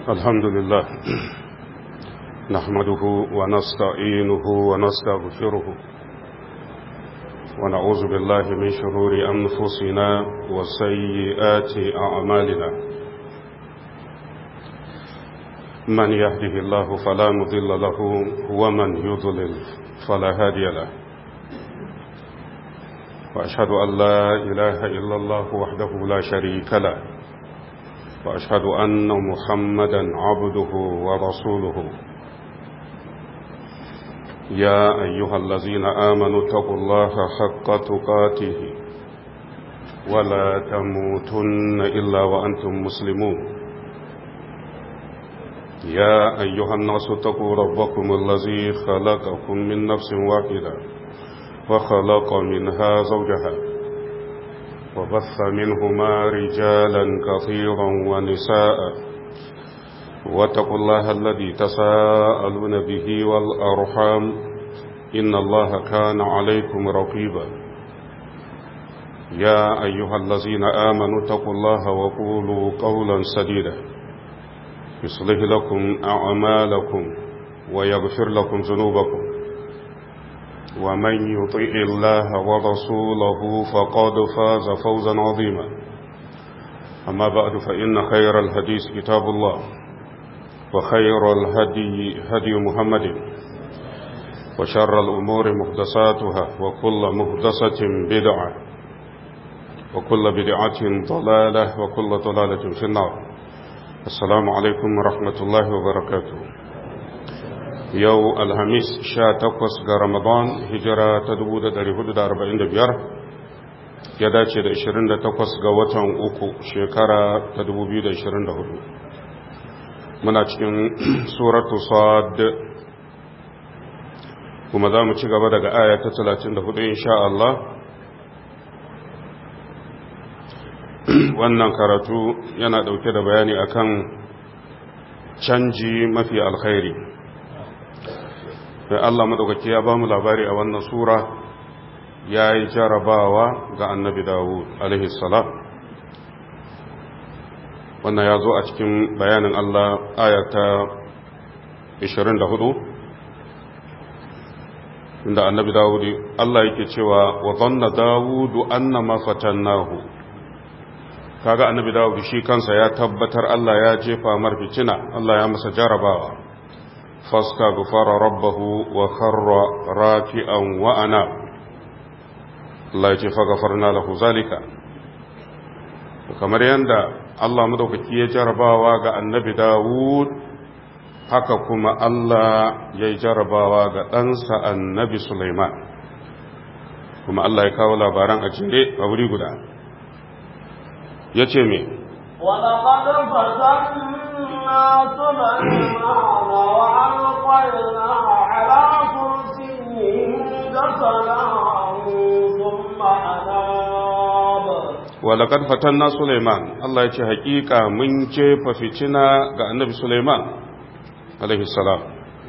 الحمد لله نحمده ونستعينه ونستغفره ونعوذ بالله من شرور أنفسنا وسيئات أعمالنا من يهده الله فلا مضل له ومن يضلل فلا هادي له وأشهد أن لا إله إلا الله وحده لا شريك له وأشهد أن محمدا عبده ورسوله يا أيها الذين آمنوا اتقوا الله حق تقاته ولا تموتن إلا وأنتم مسلمون يا أيها الناس اتقوا ربكم الذي خلقكم من نفس واحدة وخلق منها زوجها وبث منهما رجالا كثيرا ونساء واتقوا الله الذي تساءلون به والأرحام إن الله كان عليكم رقيبا يا أيها الذين آمنوا اتقوا الله وقولوا قولا سديدا يصلح لكم أعمالكم ويغفر لكم ذنوبكم ومن يطيع الله ورسوله فقد فاز فوزا عظيما أما بعد فإن خير الحديث كتاب الله وخير الهدي هدي محمد وشر الأمور محدثاتها وكل محدثة بدعة وكل بدعة ضلالة وكل ضلالة في النار السلام عليكم ورحمة الله وبركاته yau alhamis sha takwas ga ramadan hijira ta dubu da dari hudu da arba'in da biyar ya dace da ishirin da takwas ga watan uku shekara ta dubu biyu da ishirin da hudu muna cikin suratu sad kuma za mu ci gaba daga aya ta talatin da hudu insha Allah wannan karatu yana dauke da bayani akan canji mafi alkhairi sai Allah madaukaki ya ba mu labari a wannan sura ya yi jarabawa ga annabi Dawud alaihi salam wannan ya zo a cikin bayanin Allah ayata 24 inda annabi Dawud Allah yake cewa wa dhanna Dawud annama fatannahu kaga annabi Dawud shi kansa ya tabbatar Allah ya jefa mar fitina Allah ya masa jarabawa فاستغفر ربه وخر راكعا وأنا الله يجي فغفرنا له ذلك kamar yadda Allah madaukaki ya jarabawa ga annabi Dawud haka kuma Allah ya yi jarabawa ga ɗansa annabi Sulaiman kuma Allah ya kawo labaran a jere a wuri guda ya ce me ولقد فتنا سليمان وألقينا على كرسيه جسدا ثم أناب ولقد فتنا سليمان الله يجي حقيقة من جيف فتنا النبي سليمان عليه السلام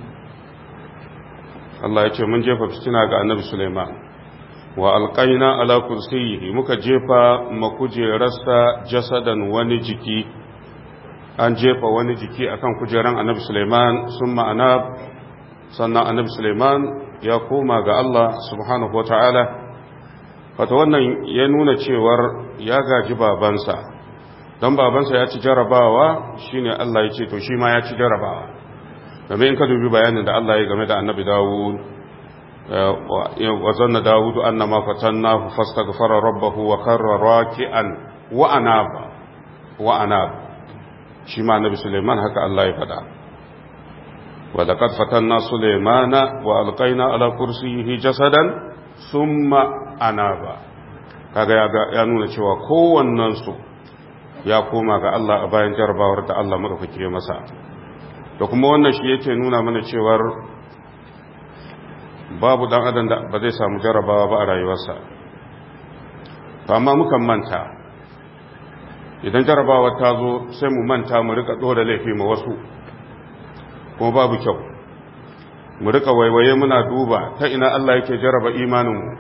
Allah ya ce mun jefa fitina ga annabi Sulaiman wa alƙaina ala kursiyihi muka jefa makujerarsa jasadan wani jiki an jefa wani jiki akan kujeran annabi Suleiman sun ma'ana sannan annabi Suleiman ya koma ga Allah subhanahu wa ta'ala wata wannan ya nuna cewar ya gaji babansa don babansa ya ci jarabawa shine Allah ya ce to shi ma ya ci jarabawa domin in ka dubi bayanin da Allah ya game da annabi Dawud وظن داود أن ما فتناه فاستغفر ربه وخر راكعا وأناب وأناب شما النبي سليمان هكا الله يفدع ولقد فتنا سليمان وألقينا على كرسيه جسدا ثم أناب kaga ya nuna cewa kowannensu ya koma ga Allah a bayan jarabawar da Allah madaukake masa da kuma wannan shi yake nuna mana cewar babu dan adam da ba zai samu jarabawa ba a rayuwarsa to amma mukan manta idan jarabawa ta zo sai mu manta mu rika dora laifi ma wasu kuma babu kyau mu rika waiwaye muna duba ta ina Allah yake jaraba imaninmu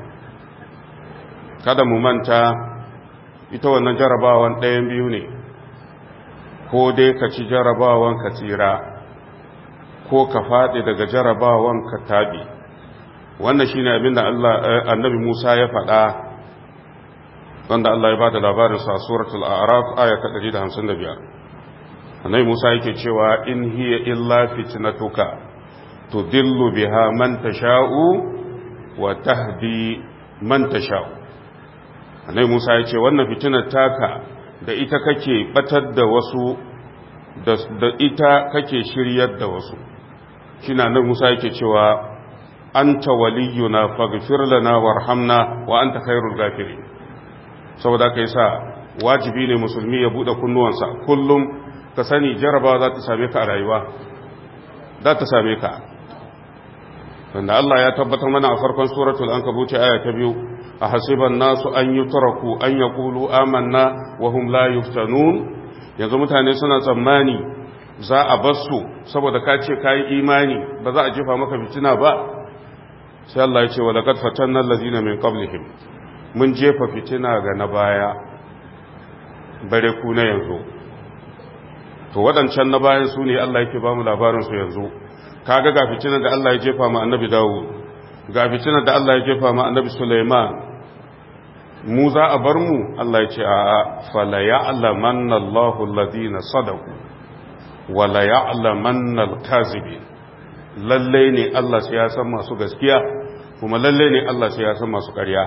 kada mu manta ita wannan jarabawan ɗayan biyu ne ko dai ka ci jarabawan ka tsira ko ka faɗi daga jarabawan ka taɓi wannan shi ne abinda annabi musa ya faɗa wanda Allah ya ba da labarinsa a suratul a'raf aya ta 155 annabi musa yake cewa in hiya illa fitnatuka tudillu biha man tasha'u wa tahdi man tasha'u annabi musa ya ce wannan fitinar taka da ita kake batar da wasu da ita kake shiryar da wasu shi na nan musa yake cewa anta waliyuna faghfir lana warhamna wa anta khairul ghafirin saboda kai sa wajibi ne musulmi ya bude kunnuwansa kullum ka sani jarabawa za ta same ka a rayuwa za ta same ka wanda Allah ya tabbatar mana a farkon suratul ankabut aya ta biyu a hasiban nasu an yutraku an yaqulu amanna wa hum la yuftanun yanzu mutane suna tsammani za a basu saboda ka ce kai imani ba za a jefa maka fitina ba sai Allah ya ce wa laqad fatanna allazina min qablihim mun jefa fitina ga na baya bare ku na yanzu to waɗancan na bayan su ne Allah yake ba mu labarin su yanzu kaga ga fitinar da Allah ya jefa ma annabi Dawud ga fitinar da Allah ya jefa ma annabi Sulaiman mu za a bar mu Allah ya ce a fala ya'lamanna Allahu alladhina sadaqu wa la ya'lamanna al-kazibin lalle ne Allah sai ya san masu gaskiya kuma lalle ne Allah sai ya san masu ƙarya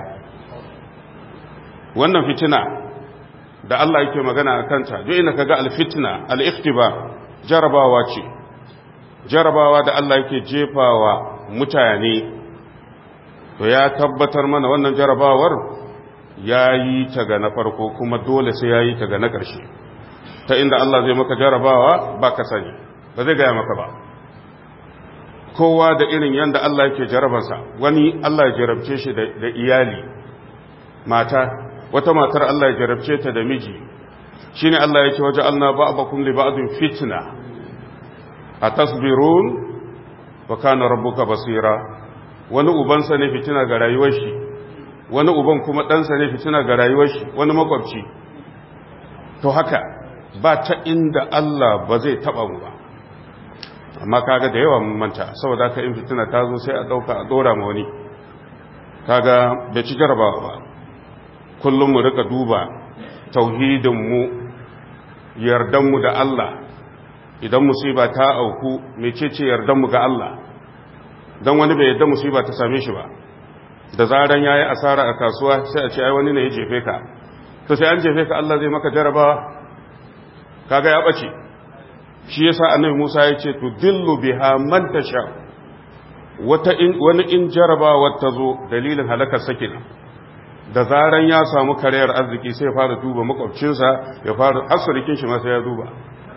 wannan fitina da Allah yake magana a kanta duk ina kaga al-fitna al-ikhtiba jarabawa ce jarabawa da Allah yake jefawa mutane to ya tabbatar mana wannan jarabawar ya yi ta ga na farko kuma dole sai ya yi ta ga na ƙarshe ta inda Allah zai maka jarabawa ba ka sani ba zai gaya maka ba kowa da irin yadda Allah yake jarabansa wani Allah ya jarabce shi da iyali mata wata matar Allah ya jarabce ta da miji shine Allah yake waje Allah ba'dakum li ba'din fitna atasbirun wa kana rabbuka basira wani ubansa ne fitina ga rayuwar shi wani uban kuma ɗansa ne fitina ga rayuwar shi wani makwabci to haka ba ta inda Allah ba zai taba mu ba amma kaga da yawa mun manta saboda ka in fitina ta zo sai a dauka a dora ma wani kaga bai ci jarabawa ba kullum mu rika duba tauhidin mu yardan mu da Allah idan musiba ta auku mecece yardan mu ga Allah dan wani bai yarda musiba ta same shi ba da zaran yayi asara a kasuwa sai a ce ai wani ne ya jefe ka to sai an jefe ka Allah zai maka jarabawa kaga ya bace shi yasa annabi Musa ya ce to dillu biha man tasha wata in wani in jarabawa ta zo dalilin halakar sakina da zaran ya samu kariyar arziki sai ya fara duba makwabcinsa ya fara asirikin shi ma sai ya duba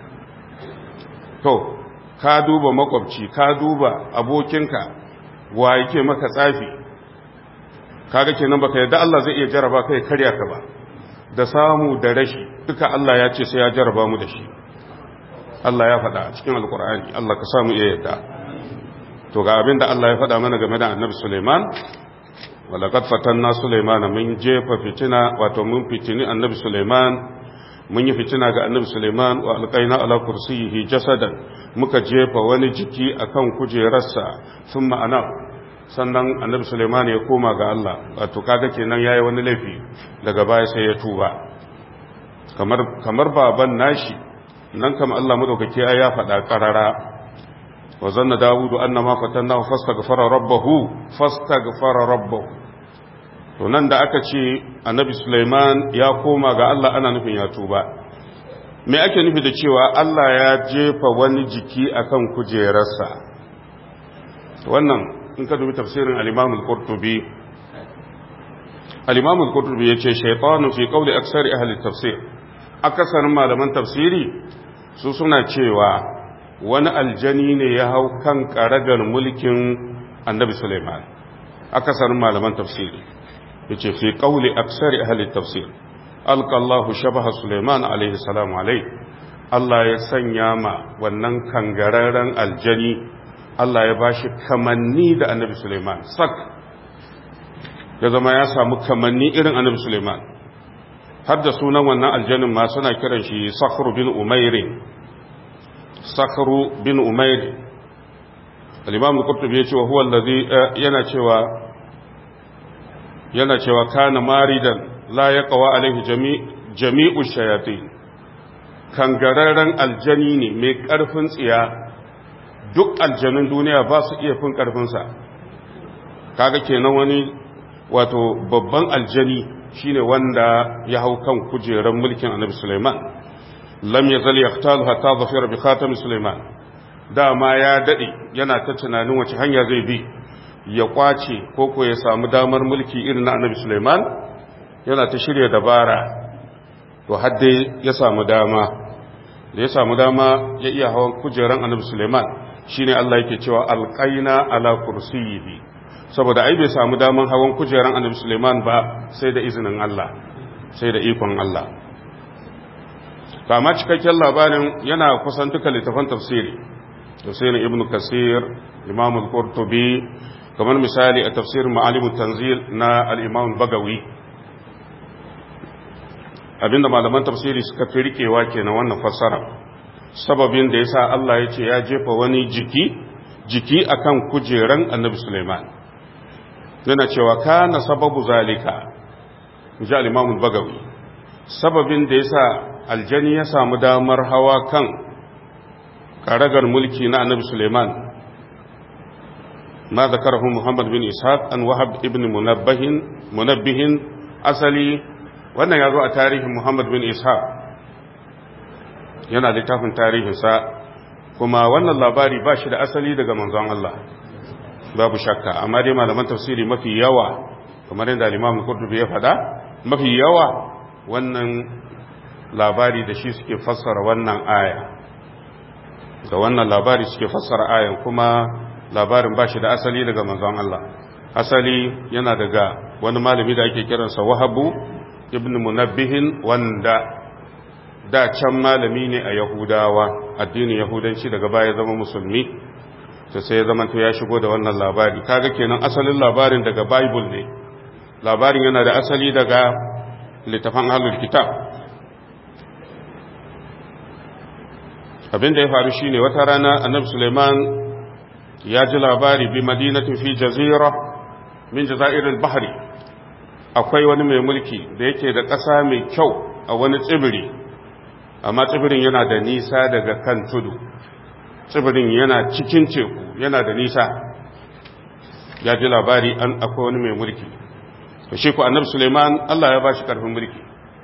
to ka duba makwabci ka duba abokinka wa yake maka tsafi kaga kenan baka yadda Allah zai iya jaraba kai karya ka ba da samu da rashi duka Allah ya ce sai ya jaraba mu da shi Allah ya faɗa a cikin alkur'ani Allah ka samu iya yadda to ga abinda Allah ya faɗa mana game da annabi Suleiman walaqad fatanna Suleiman mun jefa fitina wato mun fitini annabi Suleiman mun yi fitina ga annabi Suleiman wa alqaina ala kursiyihi jasadan muka jefa wani jiki akan kujerarsa thumma ana sannan annabi Suleiman ya koma ga Allah wato kaga kenan yayi wani laifi daga baya sai ya tuba kamar kamar baban nashi nan kam Allah madaukake ya faɗa qarara wa zanna dawudu annama fatannahu fastaghfara rabbahu fastaghfara rabbahu to nan da aka ce annabi Suleiman ya koma ga Allah ana nufin ya tuba me ake nufi da cewa Allah ya jefa wani jiki akan kujerarsa wannan in ka dubi tafsirin al-Imam al-Qurtubi al-Imam al-Qurtubi yace shaytanu fi qawli aksari ahli tafsir akasarin malaman tafsiri su suna cewa wani aljani ne ya hau kan karagar mulkin annabi Sulaiman akasarin malaman tafsiri yace fi qawli aksari ahli tafsir alqa Allahu shabaha Sulaiman alaihi salam alaihi Allah ya sanya ma wannan kangararren aljani Allah ya bashi kamanni da annabi Sulaiman sak ya zama ya samu kamanni irin annabi Sulaiman har da sunan wannan aljanin ma suna kiran shi sakhru bin umairin sakhru bin umairin al-imam al-qurtubi ya ce wa huwa allazi yana cewa yana cewa kana maridan la yaqwa alaihi jami jami'u shayatin kangararren aljani ne mai karfin tsiya duk aljanun duniya ba su iya fin karfinsa kaga kenan wani wato babban aljani shine wanda ya hau kan kujerar mulkin annabi Sulaiman lam yazal yaqtalu hatta zafira bi khatam Sulaiman dama ya dade yana ta tunanin wace hanya zai bi ya kwace ko ko ya samu damar mulki irin na annabi Sulaiman yana ta shirya dabara to hadde ya samu dama da ya samu dama ya iya hawan kujerar annabi Sulaiman shine Allah yake cewa alqaina ala kursiyyi saboda ai bai samu daman hawan kujeran annabi Suleiman ba sai da izinin Allah sai da ikon Allah kama cikakken labarin yana kusan duka littafan tafsiri tafsirin ibnu kasir imam al-qurtubi kamar misali a tafsirin ma'alimut tanzil na al-imam bagawi abinda malaman tafsiri suka fi rikewa kenan wannan fassara sababin da yasa Allah ya ce ya jefa wani jiki jiki akan kujeran annabi Suleiman yana cewa kana sababu zalika ji al-imam bagawi sababin da yasa aljani ya samu damar hawa kan karagar mulki na annabi Suleiman ma zakarahu Muhammad bin Ishaq an Wahab ibn Munabbihin Munabbihin asali wannan yazo a tarihin Muhammad bin Ishaq yana littafin tarihinsa kuma wannan labari ba shi da asali daga manzon Allah babu shakka amma dai malaman tafsiri mafi yawa kamar yadda al-Imam Qurtubi ya faɗa mafi yawa wannan labari da shi suke fassara wannan aya da wannan labari suke fassara ayan kuma labarin ba shi da asali daga manzon Allah asali yana daga wani malami da ake kiransa Wahabu ibn Munabbihin wanda da can malami ne a Yahudawa addinin Yahudanci daga baya zama musulmi to sai ya zamanto ya shigo da wannan labari kaga kenan asalin labarin daga bible ne labarin yana da asali daga littafan ahlul kitab abin da ya faru shine wata rana annabi suleiman ya ji labari bi madinatin fi jazira min jazairil bahri akwai wani mai mulki da yake da ƙasa mai kyau a wani tsibiri amma tsibirin yana da nisa daga kan tudu tsibirin yana cikin teku yana da nisa ya ji labari an akwai wani mai mulki to shi ku annabi suleiman allah ya ba shi karfin mulki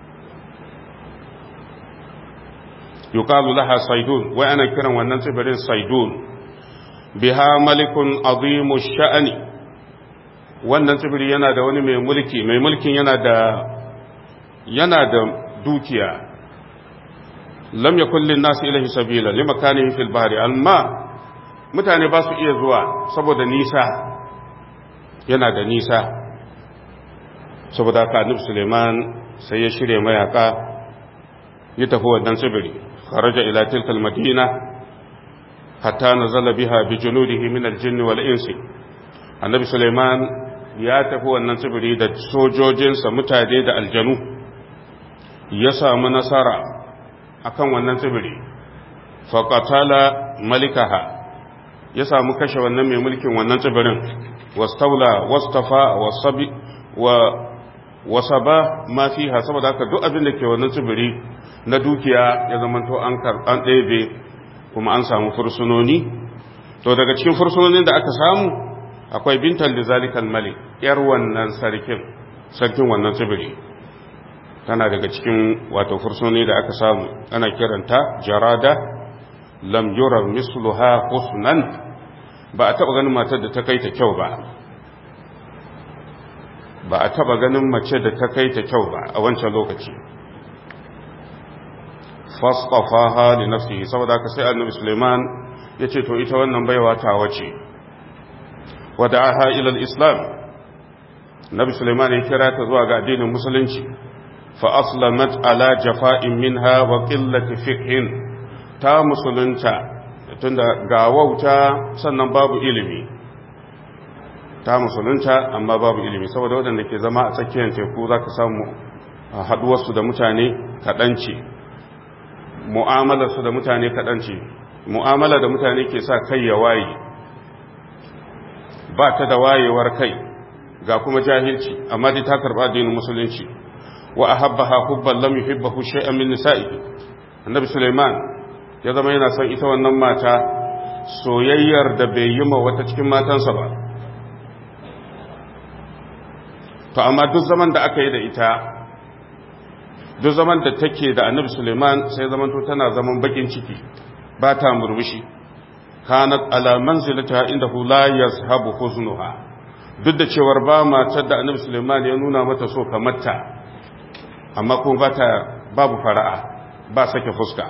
yuqalu laha saidun wai ana kiran wannan tsibirin saidun biha malikun azimu sha'ani wannan tsibiri yana da wani mai mulki mai mulkin yana da yana da dukiya lam yakul lin nas ilahi sabila limakanihi fil bahri amma mutane ba su iya zuwa saboda nisa yana da nisa saboda haka annabi Suleiman sai ya shirye mayaka ya tafi wannan tsibiri kharaja ila tilka almadina hatta nazala biha bi junudihi min aljinn wal insi annabi Suleiman ya tafi wannan tsibiri da sojojinsa mutane da aljanu ya samu nasara akan wannan tsibiri faqatala malikaha ya samu kashe wannan mai mulkin wannan tsibirin wastaula wastafa wasabi wa wasaba ma fiha saboda haka duk abin da ke wannan tsibiri na dukiya ya zamanto an an ɗebe kuma an samu fursunoni to daga cikin fursunonin da aka samu akwai bintan da zalikal malik yar wannan sarkin sarkin wannan tsibiri tana daga cikin wato fursunoni da aka samu ana kiranta jarada lam yura misluha husnan ba a taba ganin matar da ta kai ta kyau ba ba a taba ganin mace da ta kai ta kyau ba a wancan lokaci fasfafaha li nafsihi saboda ka sai annabi Suleiman ya ce to ita wannan baiwa ta wace wada'aha ila al-islam nabi Suleiman ya kira ta zuwa ga addinin musulunci fa aslamat ala jafa'in minha wa qillati fiqhin ta musulunta tunda ga wauta sannan babu ilimi ta musulunta amma babu ilimi saboda waɗanda ke zama a tsakiyar teku za ka samu haɗuwarsu da mutane kaɗan ce mu'amalarsu da mutane kaɗan ce mu'amala da mutane ke sa kai ya waye ba ta da wayewar kai ga kuma jahilci amma dai ta karɓa addinin musulunci wa ahabbaha hubban lam yuhibbahu shay'an min nisa'ihi annabi Sulaiman ya zama yana son ita wannan mata soyayyar da bai yi ma wata cikin matansa ba to amma duk zaman da aka yi da ita duk zaman da take da annabi Suleiman sai zaman to tana zaman bakin ciki ba ta murmushi kanat ala manzilata indahu la yazhabu huznuha duk da cewar ba matar da annabi Suleiman ya nuna mata so kamar ta amma kuma ba ta babu fara'a ba sake fuska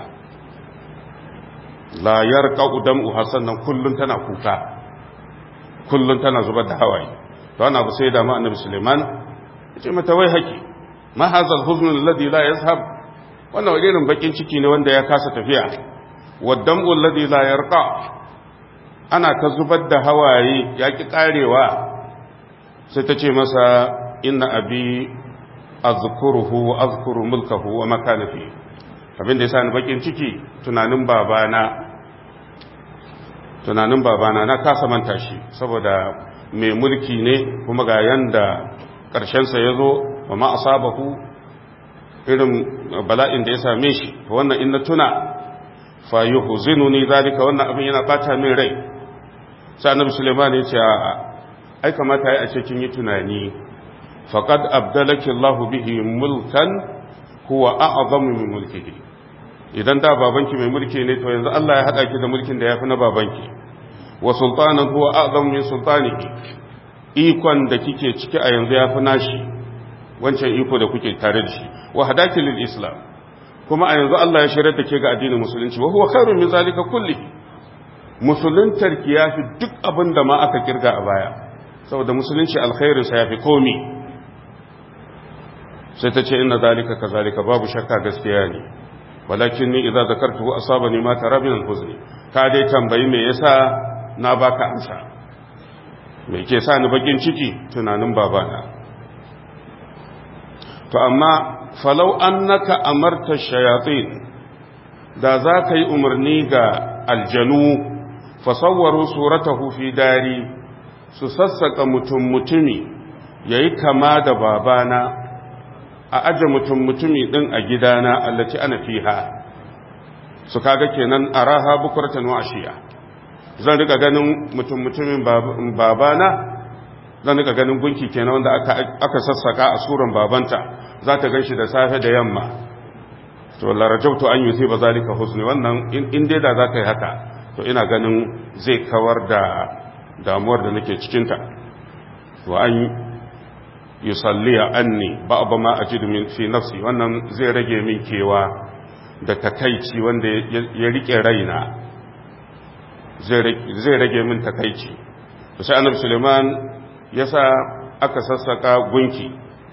la yarqa'u dam'u hasanan kullun tana kuka kullun tana zubar da hawaye to ana abu sai da ma annabi Suleiman yace mata wai haki ma hazal huzn alladhi la yazhab wannan irin bakin ciki ne wanda ya kasa tafiya waddam'u alladhi la yarqa ana ta zubar da hawaye yaki karewa sai ta ce masa inna abi azkuruhu wa azkuru mulkahu wa makana fi abin da yasa ni bakin ciki tunanin babana tunanin babana na kasa manta shi saboda mai mulki ne kuma ga yanda ƙarshensa ya zo wa ma asabahu irin bala'in da ya same shi wannan in na tuna fa yuhzinuni zalika wannan abin yana bata min rai sai annabi Sulaiman ya ce a'a ai kamata ai a ce kin yi tunani faqad abdalaki Allah bihi mulkan huwa a'zamu min mulkihi idan da babanki mai mulki ne to yanzu Allah ya hada ki da mulkin da yafi na babanki wa sultanan huwa a'zamu min sultanihi ikon da kike ciki a yanzu yafi nashi wancan iko da kuke tare da shi wa hadaki lil islam kuma a yanzu Allah ya shirar da ke ga addinin musulunci wa huwa khairun min zalika kulli musuluntar ki yafi duk abin da ma aka kirga a baya saboda musulunci alkhairin sa yafi komi sai ta ce inna zalika kazalika babu shakka gaskiya ne walakin ni idza zakartuhu asabani ma tara min al-huzni ka dai tambayi me yasa na baka amsa me ke sa ni bakin ciki tunanin babana to amma falau annaka amarta shayatin da za ka yi umarni ga aljanu fasawwaru suratahu fi dari su sassaka mutum mutumi yayi kama da babana a aje mutum mutumi din a gidana allaci ana fiha su kaga kenan araha bukuratan wa ashiya zan rika ganin mutum mutumin babana zan rika ganin gunki kenan wanda aka aka sassaka a suran babanta za ta ganshi da safe da yamma to la rajautu an yusi ba zalika husni wannan in dai da za ka yi haka to ina ganin zai kawar da damuwar da nake cikin ta wa an yusalliya anni ba'd ma ajidu min fi nafsi wannan zai rage min kewa da takaici wanda ya rike raina zai rage min takaici sai annabi suleiman yasa aka sassaka gunki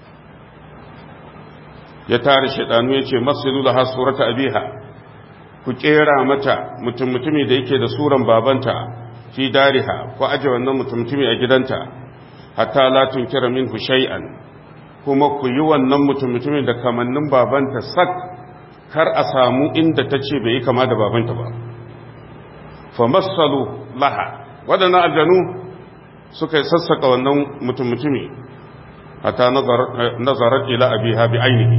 ya tare shaidanu ya ce masiru da surata abiha ku kera mata mutum mutumi da yake da suran babanta fi dariha ku aje wannan mutum mutumi a gidanta hatta la tunkira minhu shay'an kuma ku yi wannan mutum mutumin da kamannin babanta sak kar a samu inda ta ce bai yi kama da babanta ba fa masalu laha waɗannan aljanu suka yi sassaka wannan mutum mutumi hatta nazarar ila abiha bi ainihi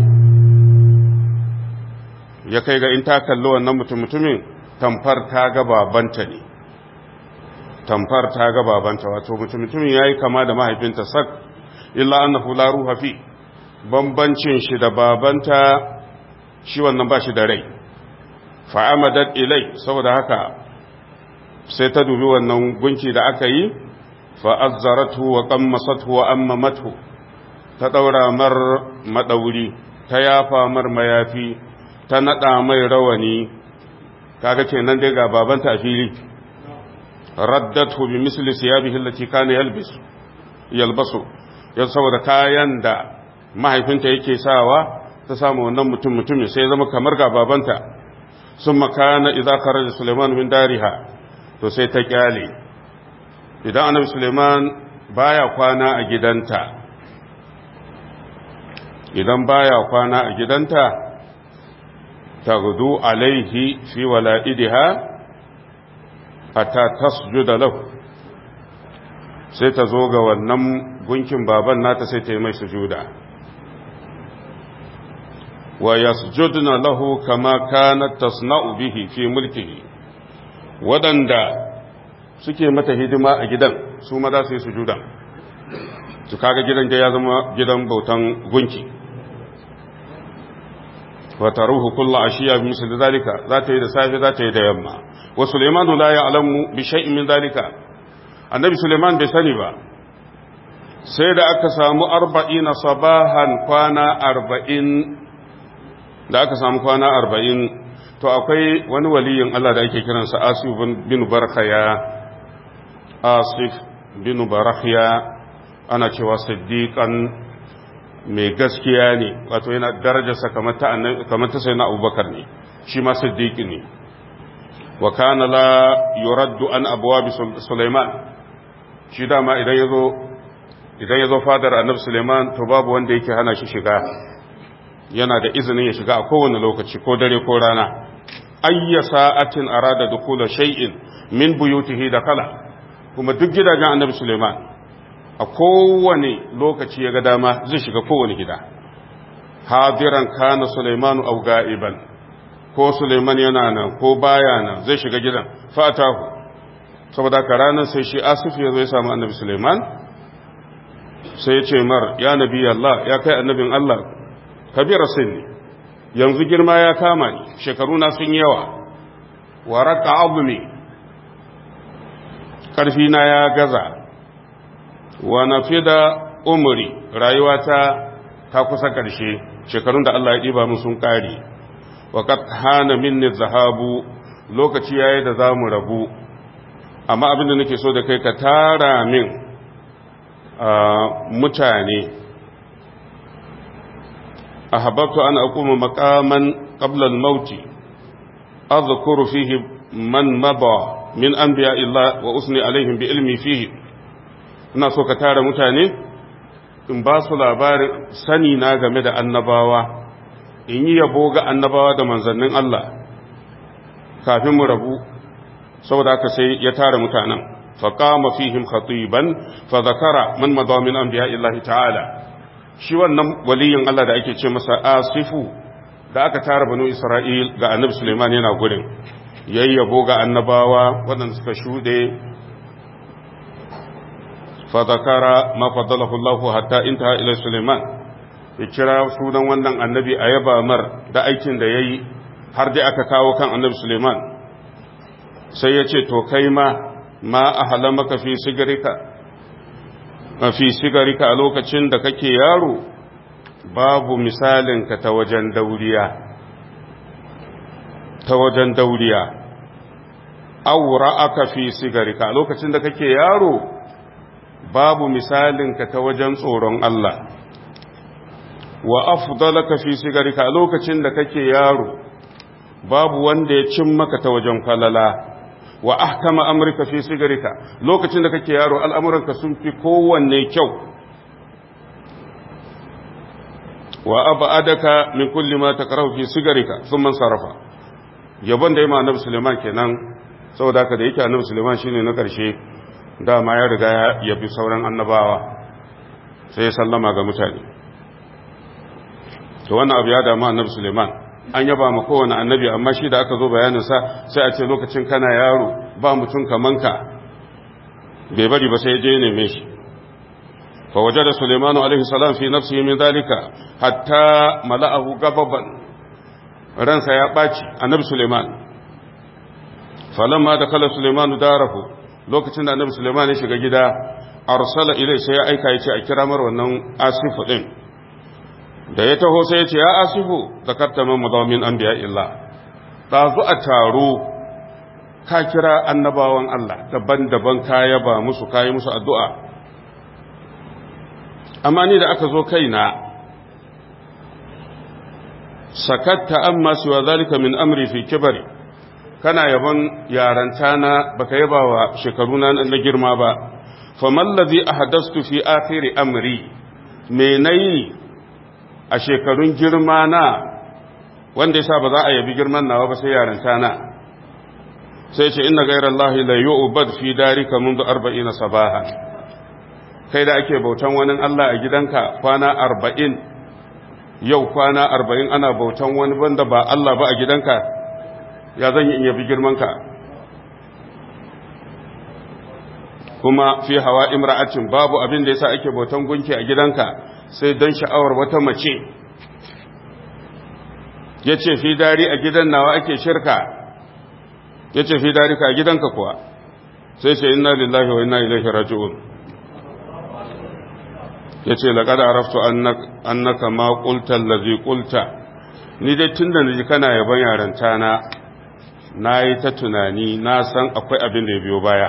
ya kai ga in ta kalli wannan mutum mutumin tamfar ta ga babanta ne tamfar ta ga babanta wato mutum mutumin yayi kama da mahaifinta sak illa annahu la ruha fi bambancin shi da babanta shi wannan ba shi da rai fa amadat ilai saboda haka sai ta dubi wannan gunki da aka yi fa azzaratu wa qammasathu wa ammamathu ta daura mar madauri ta yafa mar mayafi ta nada mai rawani kaga kenan dai ga babanta a fili raddathu bi misli siyabihi allati kana yalbis yalbasu ya saboda kayan da mahaifinta yake sawa ta samu wannan mutum mutumin sai zama kamar ga babanta sun makana idza kharaja Suleiman min dariha to sai ta kyale idan annabi Suleiman baya kwana a gidanta idan baya kwana a gidanta tagudu alaihi fi wala'idiha hatta tasjuda lahu sai ta zo ga wannan gunkin baban nata sai ta yi mai sujuda wa yasjudna lahu kama kanat tasna'u bihi fi mulkihi wadanda suke mata hidima a gidan su ma za su yi sujuda su kaga gidan da ya zama gidan bautan gunki wa taruhu kullu ashiya bi misli zalika za ta yi da safe za ta yi da yamma wa sulaiman la ya'lamu bi shay'in min zalika annabi sulaiman bai sani ba sai da aka samu arba'ina sabahan kwana arba'in da aka samu kwana arba'in to akwai wani waliyin Allah da ake kiransa asif bin barkhaya asif bin barkhaya ana cewa siddiqan mai gaskiya ne wato yana darajarsa kamar ta kamar ta sayyidina abubakar ne shi ma siddiqi ne wa kana la yuraddu an abwab sulaiman shi dama idan yazo idan yazo fadar annabi sulaiman to babu wanda yake hana shi shiga yana da izinin ya shiga a kowane lokaci ko dare ko rana ayya sa'atin arada dukula shay'in min buyutihi da kala kuma duk gidajen annabi Suleiman a kowane lokaci ya ga dama zai shiga kowane gida hadiran kana Suleiman aw ga'iban ko Suleiman yana nan ko baya nan zai shiga gidan fatahu saboda ka ranar sai shi Asif ya zo ya samu annabi Suleiman sai ya ce mar ya nabi Allah ya kai annabin Allah kabira sinni yanzu girma ya kama ni shekaru na sun yawa wa raka azumi karfi na ya gaza wa nafida umri rayuwata ta kusa karshe shekarun da Allah ya diba mu sun kare wa qad hana minni zahabu lokaci yayi da zamu rabu amma abin da nake so da kai ka tara min mutane أحببت أن أقوم مقاما قبل الموت أذكر فيه من مضى من أنبياء الله وأثني عليهم بعلمي فيه ina so ka tara mutane in ba su labarin sani na game da annabawa in yi yabo ga annabawa da manzannin Allah kafin mu rabu saboda haka sai ya tara mutanen faqama fihim khatiban fa zakara man madha min anbiya'illahi ta'ala shi wannan waliyin Allah da ake ce masa asifu da aka tara banu Isra'il ga annabi Suleiman yana gurin yayyabo ga annabawa waɗanda suka shuɗe fadakara ma fadalahu Allah hatta intaha ila Suleiman ya kira sunan wannan annabi a yaba mar da aikin da yayi har dai aka kawo kan annabi Suleiman sai ya ce to kai ma ma ahalamaka fi sigarika fi sigarika a lokacin da kake yaro babu misalinka ta wajen dauriya ta wajen dauriya aura aka fi sigarika a lokacin da kake yaro babu misalinka ta wajen tsoron Allah wa afdalaka fi sigarika a lokacin da kake yaro babu wanda ya cin maka ta wajen falala wa ahkama amrika fi sigarika lokacin da kake yaro al'amuranka sun fi kowanne kyau wa abadaka min kulli ma takrahu fi sigarika thumma sarafa yabon da yima annabi Suleiman kenan saboda haka da yake annabi Suleiman shine na karshe dama ya riga ya bi sauran annabawa sai ya sallama ga mutane to wannan abu ya damu annabi Suleiman an yaba ma kowane annabi amma shi da aka zo bayaninsa sai a ce lokacin kana yaro ba mutum kamanka bai bari ba sai je neme shi fa waje da sulemanu alaihi salam fi nafsihi min dalika hatta mala'ahu gababan ransa ya ɓaci annabi suleiman falamma da kala sulemanu darahu lokacin da annabi suleiman ya shiga gida arsala ilai sai ya aika ya ce a kira mar wannan asifu din da ya taho sai ya ce ya asifu zakarta man madamin an biya illa ɗazu a taro ka kira annabawan Allah daban-daban ka yaba musu ka yi musu addu'a amma ni da aka zo kaina sakatta amma siwa zalika min amri fi kibari kana yaban yaranta na baka yaba wa shekaru na na girma ba faman ladhi ahdastu fi akhir amri me nayi a shekarun girma na wanda yasa ba za a yabi girman nawa ba sai yaranta na sai ce inna ghayrallahi la yu'bad fi darika منذ 40 sabahan kai da ake bautan wani Allah a gidanka kwana 40 yau kwana 40 ana bautan wani banda ba Allah ba a gidanka ya zan yi in yabi girmanka kuma fi hawa imra'atin babu abin da yasa ake bautan gunki a gidanka sai don sha'awar wata mace yace fi dari a gidan nawa ake shirka yace fi dari ka a gidanka kuwa sai ce inna lillahi wa inna ilaihi raji'un yace laqad araftu annaka annaka ma qulta allazi qulta ni dai tunda naji kana yaban yaranta na nayi ta tunani na san akwai abin da ya biyo baya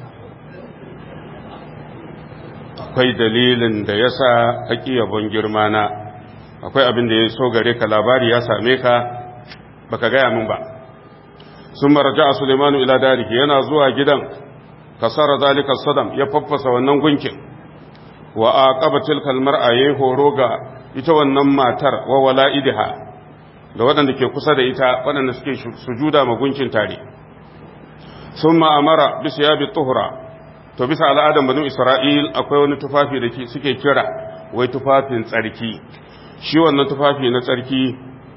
akwai dalilin da ya sa haƙi yabon girma na akwai abin da ya so gare ka labari ya same ka baka gaya min ba sun marja a sulemanu ila dariki yana zuwa gidan kasara zalika sadam ya faffasa wannan gunkin wa a ƙabatil kalmar a yi horo ga ita wannan matar wa wala'idiha da waɗanda ke kusa da ita waɗanda suke sujuda ma gunkin tare sun ma'amara bisa ya bi tuhura to bisa al'adan banu isra'il akwai wani tufafi da suke kira wai tufafin tsarki shi wannan tufafi na tsarki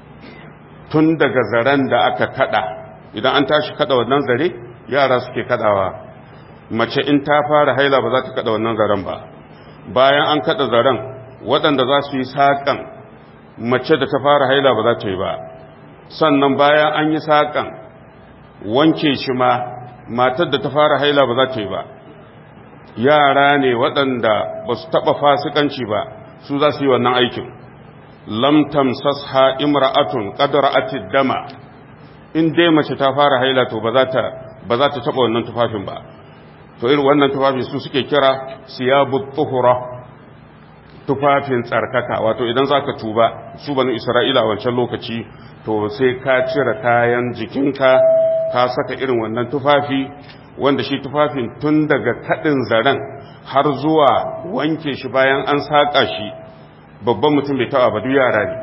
tun daga zaren da aka kada idan an tashi kada wannan zare yara suke kadawa mace in ta fara haila ba za ta kada wannan zaren ba bayan an kada zaren waɗanda za su yi saƙan mace da ta fara haila ba za ta yi ba sannan bayan an yi saƙan wanke shi ma matar da ta fara haila ba za ta yi ba yara ne waɗanda ba su taɓa fasikanci ba su za su yi wannan aikin lam tamsasha imra'atun qadra'ati dama in dai mace ta fara haila to ba za ta ba za ta taɓa wannan tufafin ba to irin wannan tufafi su suke kira siyabut tuhura tufafin tsarkaka wato idan zaka tuba su banu isra'ila a wancan lokaci to sai ka cire kayan jikinka ka saka irin wannan tufafi wanda shi tufafin tun daga kaɗin zaren har zuwa wanke shi bayan an saƙa shi babban mutum bai taɓa ba duk yara ne